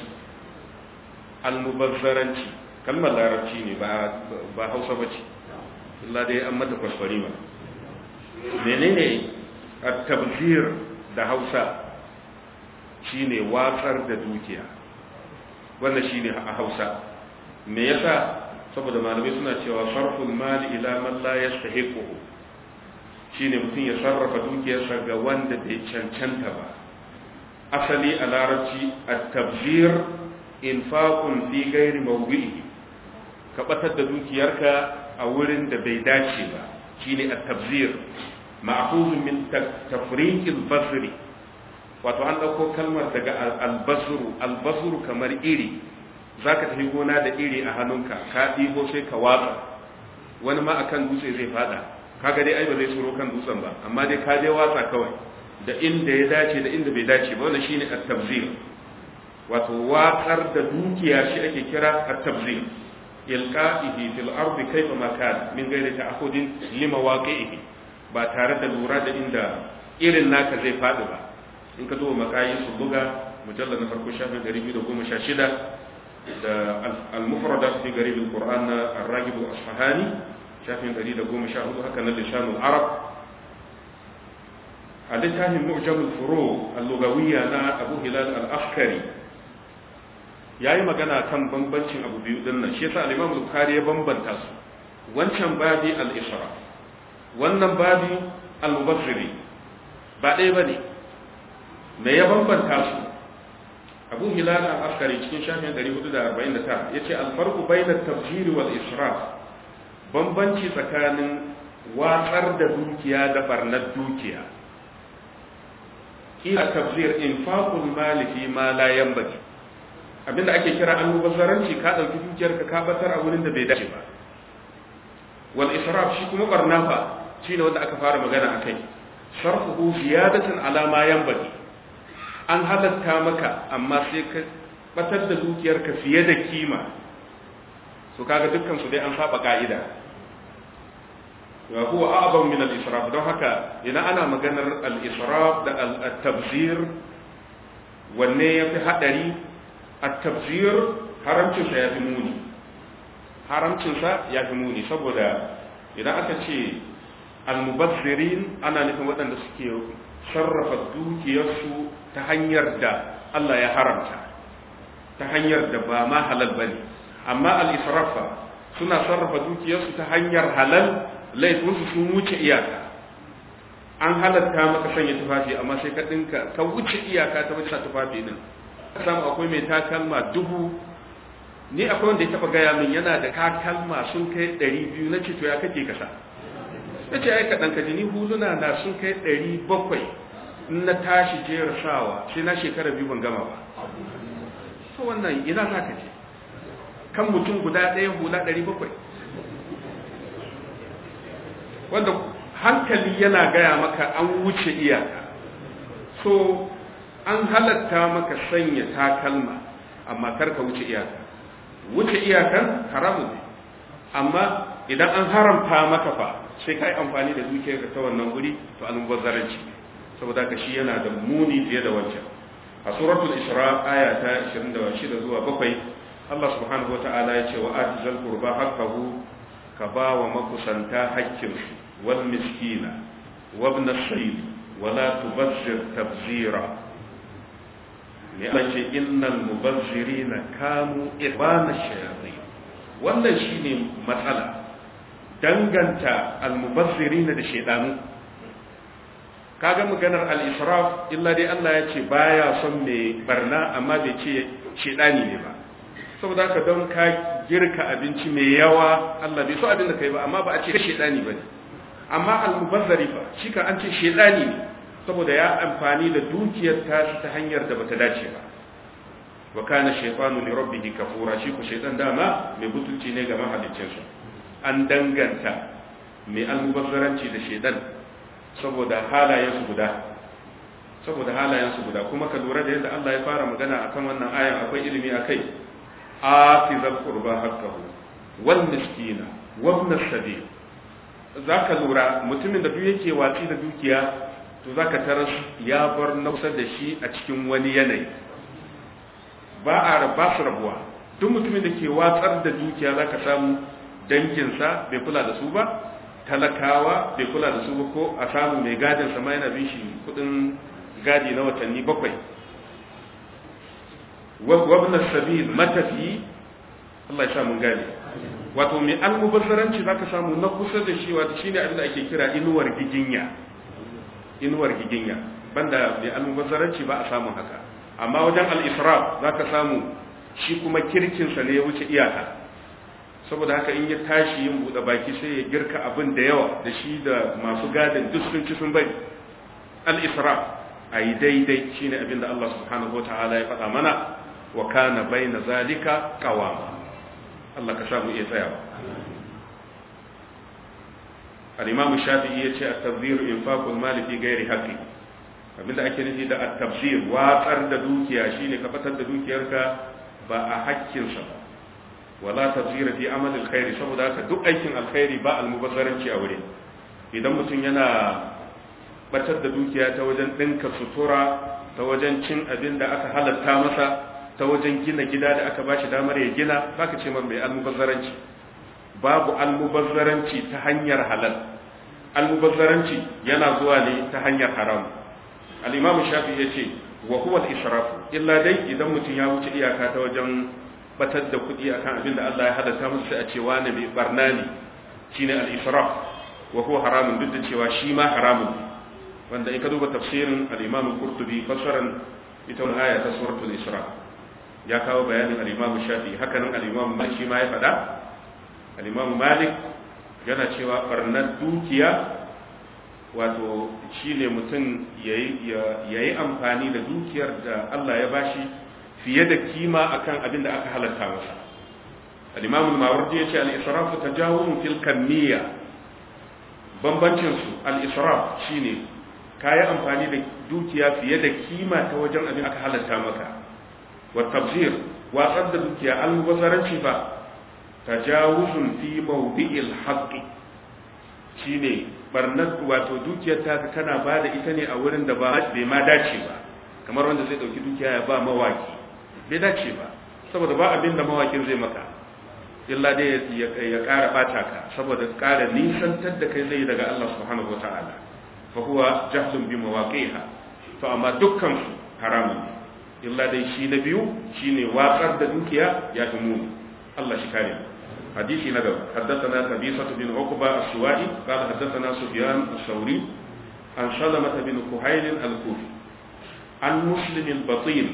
al-mubazzaranci kalmar larabci ne ba ba hausa bace Allah dai an mata kwaskwari ma menene at-tabzir da hausa shine watsar da dukiya wannan shine a hausa me yasa saboda malamai suna cewa sarful mali ila man la yastahiqu shine mutum ya sarrafa dukiyarsa ga wanda bai cancanta ba asali a larabci at-tabzir infaqun fi ghairi mawdi'i ka batar da dukiyarka a wurin da bai dace ba shine at-tabzir ma'khuzun min tafriq al-basri wato an dauko kalmar daga al-basru al-basru kamar iri za ka tafi gona da iri a hannunka ka ɗibo sai ka watsa wani ma akan dutse zai fada kaga dai ai ba zai tsoro kan dutsen ba amma dai ka dai watsa kawai da inda ya dace da inda bai dace ba wannan shine at-tabzir wato watsar da dukiya shi ake kira at-tabzir ilqa'ihi fil ardi kayfa ma kana min ghairi ta'khudin lima waqi'ihi ba tare da lura da inda irin naka zai fadi ba in ka zo makayi su buga mujallal na farko shafin 216 da al-mufradat fi garib al-Qur'an na ar-Ragib al-Asfahani shafin 114 haka na lisan al-Arab a littafin mu'jam al-furu al-lugawiyya na Abu Hilal al-Askari yayi magana kan bambancin abu biyu din nan shi yasa al-Imam Bukhari ya bambanta su wancan babi al-isra wannan babi al-mubazziri ba ɗaya bane me ya bambanta su abu hilal al-askari cikin shafin 449 yace al-farqu bayna at-tabjir wal israf bambanci tsakanin watsar da dukiya da barnar dukiya kila tabzir infaqul mali fi ma la yanbaghi abinda ake kira almubazzaranci ka dauki dukiyarka ka batar a wurin da bai dace ba wal israf shi kuma barna fa shine wanda aka fara magana akai sarfuhu ziyadatan ala ma yanbaghi an halatta maka amma sai ka batar da dukiyarka fiye da kima su kaga dukkan su dai an saba ka'ida wa huwa a'zam min al-israf don haka ina ana maganar al-israf da al-tabzir wanne yafi hadari at-tabzir haramcin sa yafi muni haramcin sa yafi muni saboda idan aka ce al-mubazzirin ana nufin waɗanda suke sarrafa dukiyarsu ta hanyar da Allah ya haramta ta hanyar da ba ma halal bane amma al-israfa suna sarrafa dukiyarsu ta hanyar halal laifinsu sun wuce iyaka an halatta maka sanya tufafi amma sai ka dinka ka wuce iyaka ta wuce tufafi din samu akwai mai takalma dubu ni akwai wanda ya taba gaya min yana da takalma sun kai ɗari biyu na ce to ya kake kasa na ce ai kaɗan kaji ni huluna na sun kai ɗari bakwai in na tashi jera sawa sai na shekara biyu ban gama ba to wannan ina za ka je kan mutum guda ɗaya hula ɗari bakwai wanda hankali yana gaya maka an wuce iyaka so an halatta maka sanya takalma amma kar ka wuce iyaka wuce iyakan haramun ne amma idan an haramta maka fa sai ka yi amfani da dukiyarka ta wannan guri to almubazzaranci saboda ka shi yana da muni fiye da wancan a suratul isra aya ta 26 zuwa 7 Allah subhanahu wata'ala ya ce wa atizal qurba haqqahu ka ba wa makusanta haƙƙinsu wal miskina wa ibn as-sabil wa la tubazzir tabzira ne Allah ce innal mubazzirina kanu ibana shayatin wannan shine matsala danganta al-mubazzirina da shaydanu kaga maganar al-israf illa dai Allah ya ce baya son mai barna amma bai ce shaydani ne ba saboda haka don ka girka abinci mai yawa Allah bai so abin da kai ba amma ba a ce shaydani bane amma al-mubazzari fa shi ka an ce shaydani ne saboda ya amfani da dukiyar ta ta hanyar da bata dace ba wa kana shaytanu li rabbih kafura shi ku shaytan dama mai butulci ne ga mahaliccinsa an danganta mai almubazzaranci da shaytan saboda halayensu guda saboda halayensu guda kuma ka lura da yadda Allah ya fara magana akan wannan ayan akwai ilimi akai atizal qurba haqqahu wal miskina wa ibn as-sabil zaka lura mutumin da duk yake watsi da dukiya to zaka taras ya bar nausa da shi a cikin wani yanayi ba a ba su rabuwa duk mutumin da ke watsar da dukiya zaka samu danginsa bai kula da su ba talakawa bai kula da su ba ko a samu mai gadin sama yana bin shi kudin gadi na watanni bakwai wabna sabil matafi Allah ya sa mun gane wato mai almubazzaranci zaka samu na kusa da shi wato shine abin da ake kira inuwar giginya inuwar giginya banda mai almubazzaranci ba a samu haka amma wajen al-israf zaka samu shi kuma kirkinsa ne ya wuce iyaka saboda haka in ya tashi yin buɗe baki sai ya girka abin da yawa da shi da masu gadin duk sun ci sun bari al-isra a yi daidai shine abin da Allah subhanahu wa ta'ala ya faɗa mana wa kana baina zalika qawama Allah ka samu iya tsayawa al-imam shafi'i ya ce at-tabzir infaqul mali fi ghairi haqqi abinda ake nufi da at-tabzir watsar da dukiya shine ka fatar da dukiyarka ba a hakkinsa ba wala tazira fi amal alkhairi saboda haka duk aikin alkhairi ba almubazzaranci a wurin idan mutum yana batar da dukiya ta wajen dinka sutura ta wajen cin abin da aka halatta masa ta wajen gina gida da aka bashi damar ya gina baka ce mai almubazzaranci babu almubazzaranci ta hanyar halal almubazzaranci yana zuwa ne ta hanyar haram al-imam shafi yace wa huwa al-israf illa dai idan mutum ya wuce iyaka ta wajen batar da kuɗi akan abin da Allah ya halatta musu sai a ce wani mai barna ne shine al-israf wa huwa haramun duk da cewa shi ma haramun wanda in ka duba tafsirin al-Imam Qurtubi fasaran ita wannan aya ta suratul Isra ya kawo bayanin al-Imam Shafi haka nan al-Imam Malik shi ma ya faɗa al-Imam Malik yana cewa barnar dukiya wato shine mutum yayi amfani da dukiyar da Allah ya bashi fiye da kima akan abin da aka halatta masa al-imam al-mawardi yace al-israf tajawuz fil kamiyya bambancin su al-israf shine kayi amfani da dukiya fiye da kima ta wajen abin aka halatta maka wa tabzir watsar da dukiya al-mubazzaranci ba tajawuzun fi mawdi'il haqqi shine barnar wato dukiyar ta kana bada ita ne a wurin da ba bai ma dace ba kamar wanda zai dauki dukiya ya ba mawaki bai dace ba saboda ba abin da mawakin zai maka illa dai ya ƙara ɓata ka saboda ƙara nisantar da kai zai daga Allah subhanahu wa ta'ala fa huwa jahlun bi mawaqiha to amma dukkan su haramun ne illa dai shi na biyu shine watsar da dukiya ya fi muni Allah shi kare hadisi na gaba haddathana qabisa bin uqba as-suwa'i qala haddathana sufyan as-sawri an salamah bin kuhayl al-kufi an muslim al-batin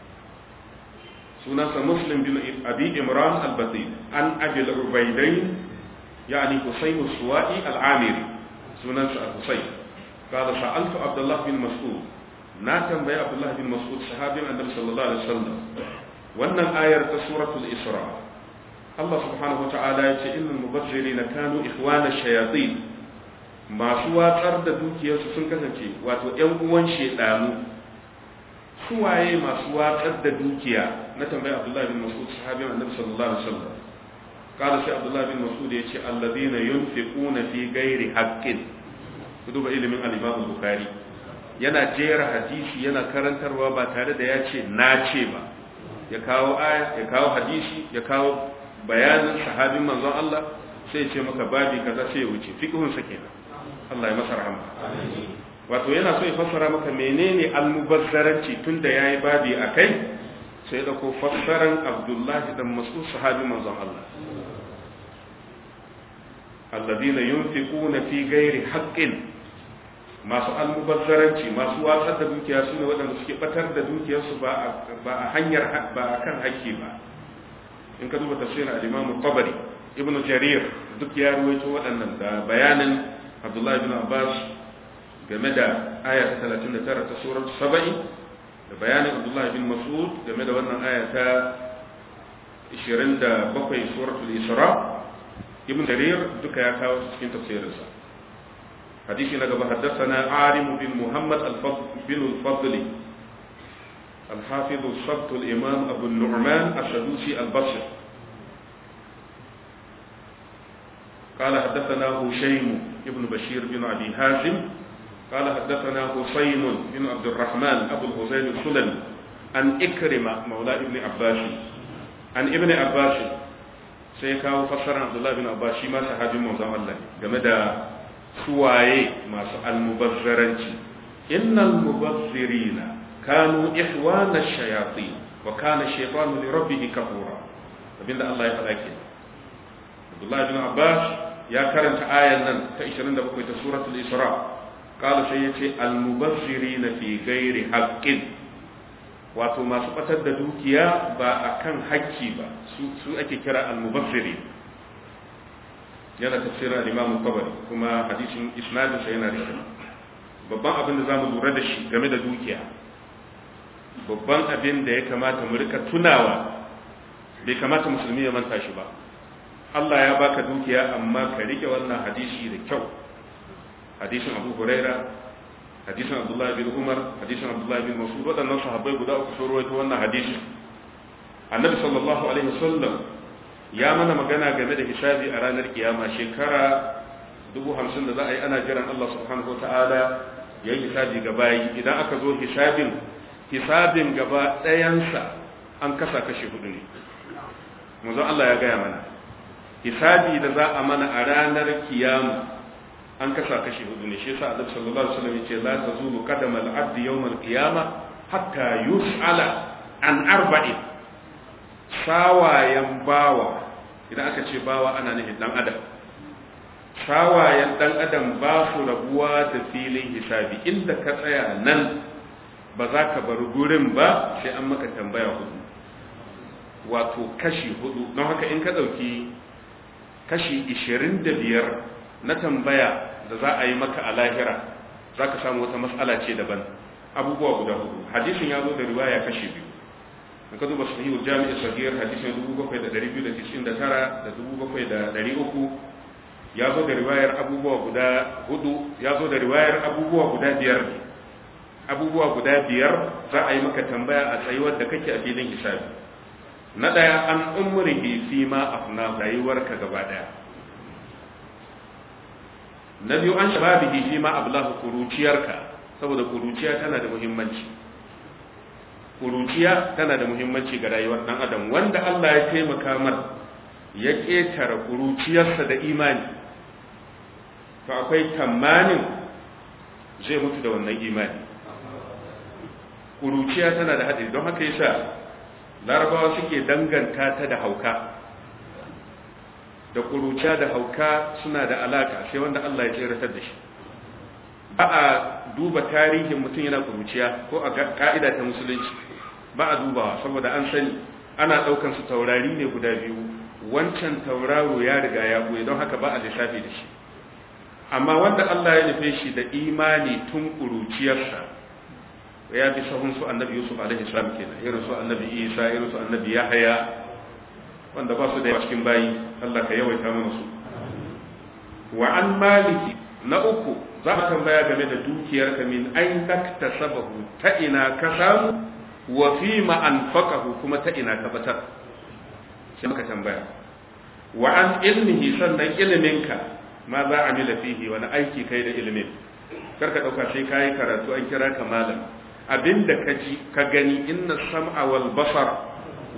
sunansa muslim bin abi imran al-batin an abi al-ubaidain yani husayn as-suwa'i al-amiri sunansa husayn قال سألت عبد الله بن مسعود na tambayi Abdullah bin Mas'ud sahabin Annabi sallallahu alaihi wasallam wannan ayar ta suratul Isra Allah subhanahu wata'ala ya ce innal mubazzirina kanu ikhwana shayatin masu watsar da dukiyarsu sun kasance wato ƴan uwan shedanu suwaye masu watsar da dukiya na tambayi Abdullah bin Mas'ud sahabin Annabi sallallahu alaihi wasallam قال سي عبد الله بن مسعود يتي الذين ينفقون في غير حق duba ilimin al-Imam Bukhari yana jera hadisi yana karantarwa ba tare da ya ce na ce ba ya kawo aya ya kawo hadisi ya kawo bayanin sahabin manzon Allah sai ce maka babi kaza sai ya wuce fiqhun sa kenan Allah ya masa rahama wato yana so ya fassara maka menene almubazzaranci tunda yayi babi akai sai da ko fassaran Abdullah dan Mas'ud sahabi manzon Allah alladhina yunfiquna fi ghairi haqqin masu almubazzaranci masu watsar da dukiya sune waɗanda suke batar da dukiyarsu ba a hanyar ba a kan haƙƙi ba in ka duba tafsirin al-Imam Tabari Ibn Jarir duk ya ruwaito waɗannan da bayanin Abdullah ibn Abbas game da aya ta 39 ta surar 70 da bayanin Abdullah ibn Mas'ud game da wannan aya ta 27 suratul Isra Ibn Jarir duka ya kawo cikin tafsirinsa hadisi na gaba haddathana Arim bin Muhammad bin al-Fadl الحافظ الصبت الإمام أبو النعمان السدوسي البصري قال حدثنا هشيم بن بشير بن أبي هازم قال حدثنا حسين بن عبد الرحمن أبو الحسين السلمي عن إكرمة مولى ابن عباس عن ابن عباس سيكاو فسر عبد الله بن عباس ما صحابي موزع الله جمد سواي ما المبذرنci إن المبذرين كانوا إخوان الشياطين وكان الشيطان لربه كفورا abinda Allah ya faɗa ke Abdullah bin Abbas ya karanta ayan nan ta 27 ta suratul Isra qala sai yace al-mubazzirina fi ghairi haqqin wato masu batar da dukiya ba akan hakki ba su su ake kira al-mubazziri yana tafsirin al-Imam Tabari kuma hadisin isnadin sa yana da babban abin da zamu lura da shi game da dukiya babban abin da ya kamata mu rika tunawa bai kamata musulmi ya manta shi ba Allah ya baka dukiya amma ka rike wannan hadisi da kyau hadisin Abu Huraira hadisin Abdullah bin Umar hadisin Abdullah bin Mas'ud wadannan sahabbai guda uku sun rawaito wannan hadisi Annabi sallallahu alaihi wasallam ya mana magana game da hisabi a ranar kiyama shekara dubu hamsin da za a yi ana jiran Allah subhanahu wa ta'ala ya yi hisabi ga bayi idan aka zo hisabin hisabin gaba ɗayansa an kasa kashe hudu ne manzon Allah ya gaya mana hisabi da za a mana a ranar kiyama an kasa kashe hudu ne shi yasa Annabi sallallahu alaihi wasallam yace la tazulu qadam al-abd yawm al-qiyama hatta yus'ala an arba'in sawayen bawa idan aka ce bawa ana nufin dan adam sawayen dan adam ba su rabuwa da filin hisabi inda ka tsaya nan ba za ka bar gurin ba sai an maka tambaya hudu wato kashi hudu don haka in ka ɗauki kashi ishirin da biyar na tambaya da za a yi maka a lahira za ka samu wata matsala ce daban abubuwa guda hudu hadisin ya zo da riwaya kashi biyu in ka duba sahihul jami'i sahihar hadisin 7299 da 7300 ya zo da riwayar abubuwa guda hudu ya zo da riwayar abubuwa guda biyar ne abubuwa guda biyar za a yi maka tambaya a tsayuwar da kake a filin hisabi na ɗaya an umrihi fi ma afna rayuwarka gaba ɗaya na biyu an shababihi fi ma ablahu kuruciyarka saboda kuruciya tana da muhimmanci kuruciya tana da muhimmanci ga rayuwar ɗan adam wanda Allah ya taimaka mar ya ƙetare kuruciyarsa da imani to akwai tamanin zai mutu da wannan imani kuruciya tana da hadari don haka yasa larabawa suke danganta ta da hauka da kuruciya da hauka suna da alaka sai wanda Allah ya tseratar da shi ba a duba tarihin mutum yana kuruciya ko a ka'ida ta musulunci ba a dubawa saboda an sani ana daukan su taurari ne guda biyu wancan tauraro ya riga ya buye don haka ba a lissafi da shi amma wanda Allah ya nufe shi da imani tun kuruciyarsa ya bi sahun su annabi yusuf alaihi salam kenan irin su annabi isa irin su annabi yahaya wanda ba su da cikin bayi Allah ka yawaita mana su wa an maliki na uku za ka tambaya game da dukiyarka min ain taktasabahu ta ina ka samu wa fi ma anfaqahu kuma ta ina ka batar sai ka tambaya wa an ilmihi sannan iliminka ma za a mila fihi wani aiki kai da ilimin karka dauka sai kayi karatu an kira ka malam abinda ka ji ka gani inna sam'a wal basar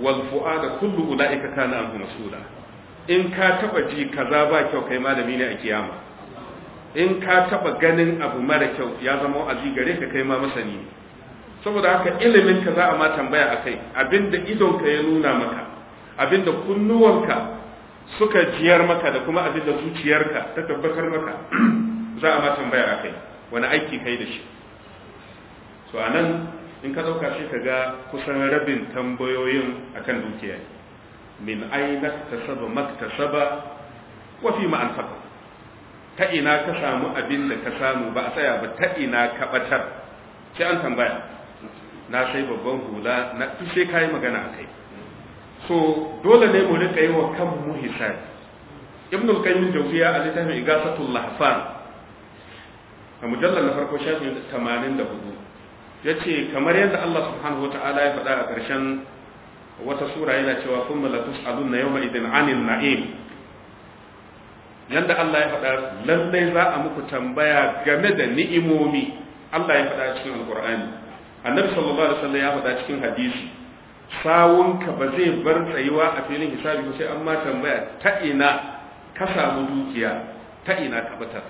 wal fu'ada kullu ulaika kana anhu mas'ula in ka taba ji kaza ba kyau kai malami ne a kiyama in ka taba ganin abu mara kyau ya zama wa'azi gare ka kai ma masani ne saboda haka ilimin ka za a ma tambaya akai abinda idon ka ya nuna maka abinda kunnuwanka suka jiyar maka da kuma abinda zuciyarka ta tabbatar maka za a ma tambaya akai wani aiki kai da shi so anan in ka dauka shi ka ga kusan rabin tambayoyin akan dukiya min aina tasaba maktasaba wa fi ma anfaqa ta ina ka samu abin da ka samu ba a tsaya ba ta ina ka batar sai an tambaya na sai babban hula na duk sai kai magana akai so dole ne mu rika yi wa kanmu hisabi ibn al-qayyim jawziya a littafin igasatul lahfan a mujallar na farko shafin 84 yace kamar yadda Allah subhanahu wataala ya faɗa a ƙarshen wata sura yana cewa kuma la tus'alunna yawma idin 'anil na'im yanda Allah ya faɗa lallai za a muku tambaya game da ni'imomi Allah ya faɗa cikin alqur'ani annabi sallallahu alaihi wasallam ya faɗa cikin hadisi sawunka ba zai bar tsayuwa a filin hisabi sai an ma tambaya ta ina ka samu dukiya ta ina ka batar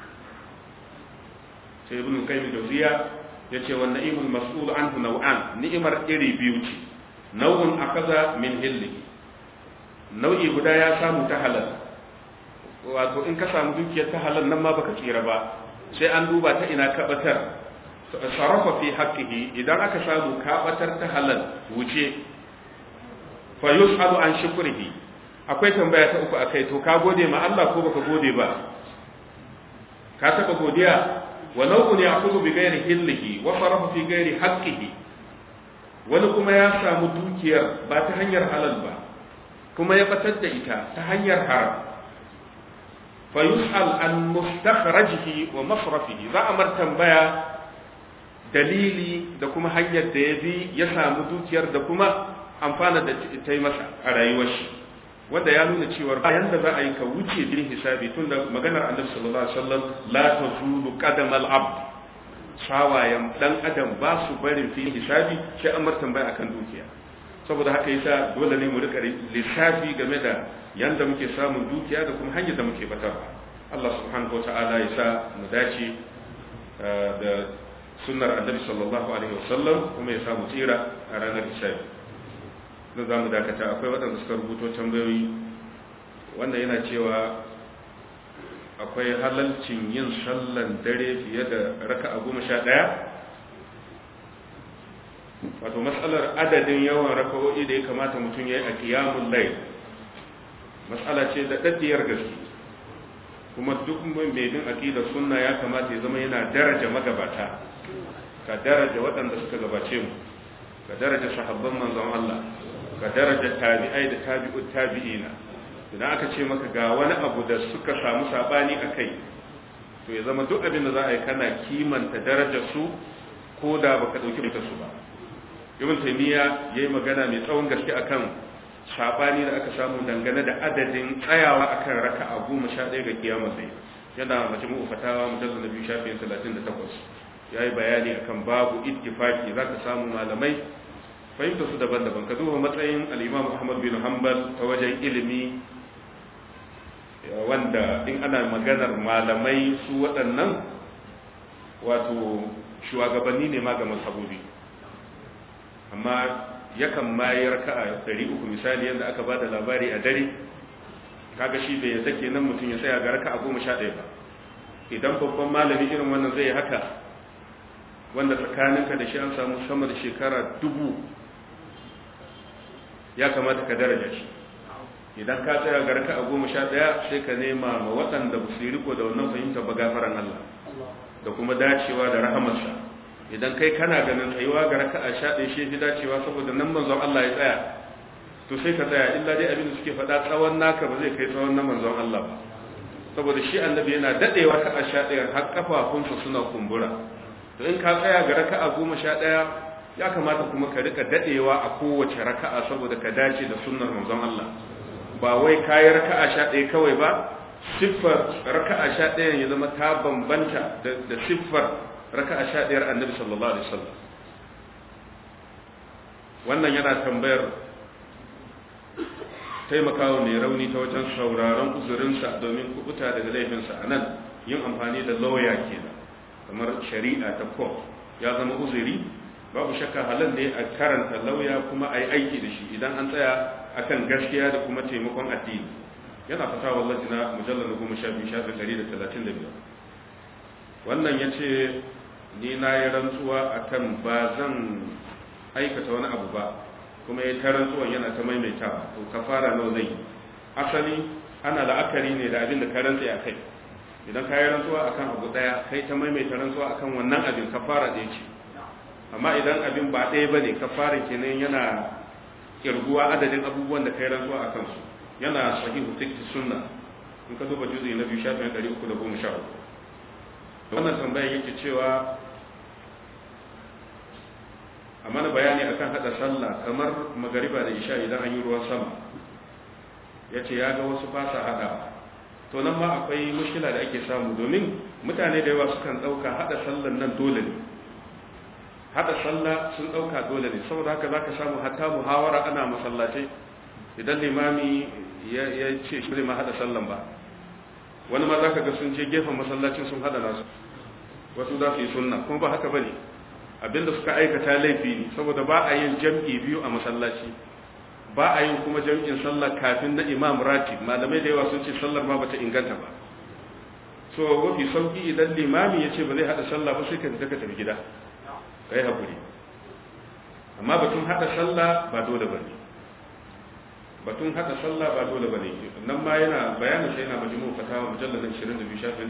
sai ibn qayyim jawziya yace wa na'imul mas'ul anhu naw'an ni'imar iri biyu ce nau'un akaza min hilli nau'i guda ya samu ta halal wato in ka samu dukiyar ta halal nan ma baka tsira ba sai an duba ta ina ka batar sarrafa fi haqqihi idan aka samu ka batar ta halal wuce fa yus'alu an shukrihi akwai tambaya ta uku akai to ka gode ma Allah ko baka gode ba ka taba godiya wa nau'un ya'khudhu bi ghairi hillihi wa sarrafa fi ghairi haqqihi wani kuma ya samu dukiyar ba ta hanyar halal ba kuma ya batar da ita ta hanyar haram fa yus'al an mustakhrajihi wa masrafihi za a mar tambaya dalili da kuma hanyar da ya bi ya samu dukiyar da kuma amfana da ta yi masa a rayuwar shi wanda ya nuna cewa bayan da za a yi ka wuce bin hisabi tun da maganar annabi sallallahu alaihi wasallam la tazulu qadamal abd sawayen dan adam ba su barin fi hisabi sai an mar tambaya akan dukiya saboda haka yasa dole ne mu rika lissafi game da yanda muke samun dukiya da kuma hanyar da muke batarwa Allah subhanahu wataala ya sa mu dace da sunnar annabi sallallahu alaihi wasallam kuma ya samu tsira a ranar hisabi na za mu dakata akwai waɗanda suka rubuto tambayoyi wanda yana cewa akwai halalcin yin sallan dare fiye da raka a goma sha ɗaya wato matsalar adadin yawan raka'o'i da ya kamata mutum ya yi a kiyamun lai matsala ce da ɗaɗɗiyar gaske kuma duk mai bin aƙidar sunna ya kamata ya zama yana daraja magabata ka daraja waɗanda suka gabace mu ka daraja sahabban manzon Allah ka daraja tabi'ai da tabi'ut tabi'ina idan aka ce maka ga wani abu da suka samu sabani a kai to ya zama duk abin da za a yi kana kimanta darajar su ko da baka dauki mutar su ba ibn taymiya yayi magana mai tsawon gaske akan sabani da aka samu dangane da adadin tsayawa akan raka'a goma sha ɗaya ga kiyama sai yana majmu'u fatawa mujallal na biyu shafin 38 yayi bayani akan babu ittifaki zaka samu malamai fahimta su daban-daban ka duba matsayin al-Imam Ahmad bin Hanbal ta wajen ilimi wanda in ana maganar malamai su waɗannan wato shugabanni ne ma ga mazhabobi amma yakan mayar ka a ɗari uku misali yadda aka ba da labari a dare kaga shi bai yadda kenan mutum ya tsaya ga raka a goma sha ɗaya ba idan babban malami irin wannan zai haka wanda tsakaninka da shi an samu sama da shekara dubu ya kamata ka daraja shi idan ka tsaya ga raka a goma sha ɗaya sai ka nema ma waɗanda ba su yi riko da wannan fahimta ba gafaran Allah da kuma dacewa da rahamarsa idan kai kana ganin tsayuwa ga raka a sha ɗaya shi fi dacewa saboda nan manzon Allah ya tsaya to sai ka tsaya illa dai abin da suke faɗa tsawon naka ba zai kai tsawon na manzon Allah ba saboda shi annabi yana daɗewa ka a sha ɗaya har kafafunsa suna kumbura to in ka tsaya ga raka a goma sha ɗaya ya kamata kuma ka rika daɗewa a kowace raka'a saboda ka dace da sunnar manzon Allah ba wai kayi raka'a sha ɗaya kawai ba siffar raka'a sha ɗaya ya zama ta bambanta da siffar raka'a sha ɗayar annabi sallallahu alaihi wasallam wannan yana tambayar taimakawa mai rauni ta wajen sauraron uzurinsa domin kubuta daga laifinsa a nan yin amfani da lauya kenan kamar shari'a ta court ya zama uzuri babu shakka halal ne a karanta lauya kuma a yi aiki da shi idan an tsaya akan gaskiya da kuma taimakon addini yana fata wallahi na mujallar goma sha biyu shafi ɗari da talatin da biyar wannan ya ce ni na yi rantsuwa akan ba zan aikata wani abu ba kuma ya ta rantsuwan yana ta maimaitawa to kafara nawa zai yi asali ana la'akari ne da abin da ka rantsa a kai idan ka yi rantsuwa akan abu daya kai ta maimaita rantsuwa akan wannan abin kafara ɗaya ce amma idan abin ba ɗaya ba ne kafarin kenan yana kirguwa adadin abubuwan da ka yi rantsuwa a kansu yana sahihu tikti sunna in ka duba juzi na biyu shafin ɗari uku da goma sha uku wannan tambayar yake cewa a mana bayani akan hada sallah kamar magariba da isha idan an yi ruwan sama ya ce ya ga wasu fasa hada to nan ma akwai mushkila da ake samu domin mutane da yawa sukan dauka hada sallan nan dole ne hada sallah sun dauka dole ne saboda haka zaka samu hatta muhawara ana masallatai idan limami ya ce shi ma hada sallan ba wani ma zaka ga sun je gefen masallacin sun hada nasu wasu za su yi sunna kuma ba haka bane abinda suka aikata laifi ne saboda ba a yin jam'i biyu a masallaci ba a yin kuma jam'in sallah kafin na imam ratib malamai da yawa sun ce sallar ma bata inganta ba so mafi sauki idan limami ya ce ba zai hada sallah ba sai ka fita ka tafi gida kai hakuri amma batun hada sallah ba dole bane batun hada sallah ba dole bane nan ma yana bayanin sai yana majmu fatawa mujallal 22 shafin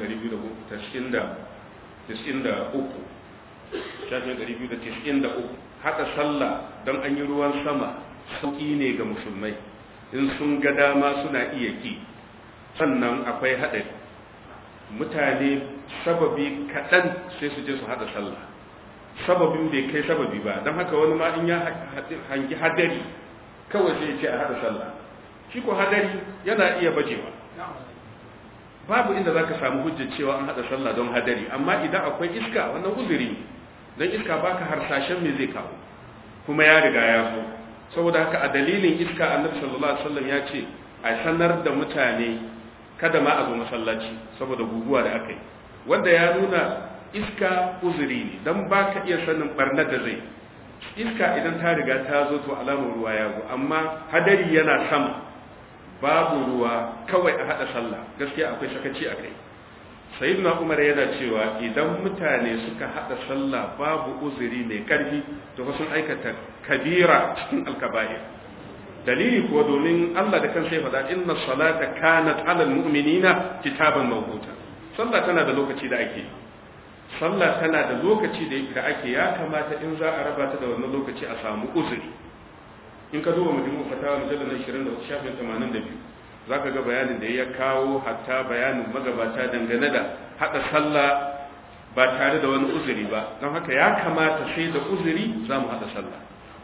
293 shafin 293 haɗa sallah don an yi ruwan sama sauƙi ne ga musulmai in sun ga dama suna iya ki sannan akwai haɗari mutane sababi kaɗan sai su je su haɗa sallah sababin bai kai sababi ba don haka wani ma in ya hangi hadari kawai sai ce a haɗa sallah shi ko hadari yana iya bajewa babu inda za ka samu hujjar cewa an haɗa sallah don hadari amma idan akwai iska wannan uzuri ne don iska baka harsashen me zai kawo kuma ya riga ya zo saboda haka a dalilin iska annabi sallallahu alaihi wasallam ya ce a sanar da mutane kada ma a zo masallaci saboda guguwa da aka yi wanda ya nuna iska uzuri ne don baka iya sanin barnar da zai iska idan ta riga ta zo to alamar ruwa ya zo amma hadari yana sama babu ruwa kawai a hada sallah gaskiya akwai sakaci a kai sayyidina umar yana cewa idan mutane suka hada sallah babu uzuri mai karfi to fa sun aikata kabira cikin alkaba'ir dalili kuwa domin Allah da kansa ya faɗa inna salata kanat alal mu'minina kitaban mawquta sallah tana da lokaci da ake sallah tana da lokaci da ake ya kamata in za a raba ta da wannan lokaci a samu uzuri in ka duba majmu fatawa mujallal 20 shafin 82 za ka ga bayanin da ya kawo hatta bayanin magabata dangane da haɗa sallah ba tare da wani uzuri ba don haka ya kamata sai da uzuri za mu haɗa sallah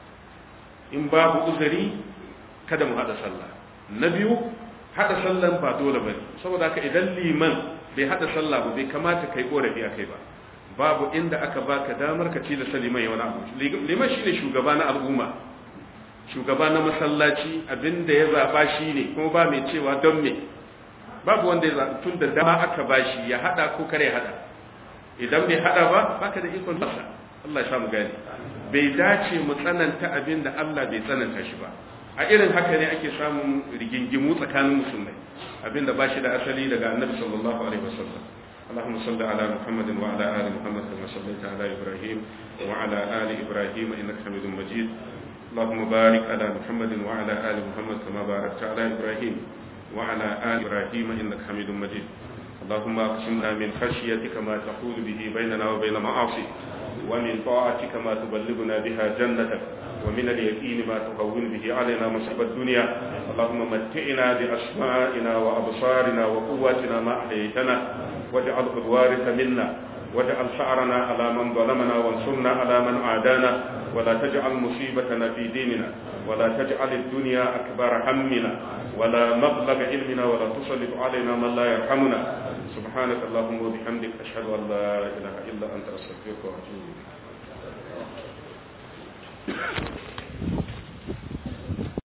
in babu uzuri kada mu haɗa sallah na biyu haɗa sallan ba dole ba ne saboda haka idan liman bai haɗa sallah ba bai kamata kai ƙorafi a kai ba babu inda aka baka damar ka tilasta liman ya wani abu liman shine shugaba na al'umma shugaba na masallaci abinda ya zaba shi ne kuma ba mai cewa don me babu wanda ya zaɓi tun da dama aka ba shi ya haɗa ko kare haɗa idan bai haɗa ba baka da ikon masa Allah ya samu gani bai dace mu tsananta abin da Allah bai tsananta shi ba a irin haka ne ake samun rigingimu tsakanin musulmai abin da ba shi da asali daga annabi sallallahu alaihi wasallam اللهم صل على محمد وعلى ال محمد كما صليت على ابراهيم وعلى ال ابراهيم انك حميد مجيد اللهم بارك على محمد وعلى آل محمد كما باركت على إبراهيم وعلى آل إبراهيم إنك حميد مجيد اللهم اقسمنا من خشيتك ما تحول به بيننا وبين معاصيك ومن طاعتك ما تبلغنا بها جنتك ومن اليقين ما تهون به علينا مصيب الدنيا اللهم متعنا بأسمائنا وأبصارنا وقواتنا ما أحييتنا واجعله الوارث منا واجعل شعرنا على من ظلمنا وانصرنا على من عادانا ولا تجعل مصيبتنا في ديننا ولا تجعل الدنيا أكبر همنا ولا مبلغ علمنا ولا تسلط علينا من لا يرحمنا سبحانك اللهم وبحمدك أشهد أن لا إله إلا أنت أستغفرك وأتوب إليك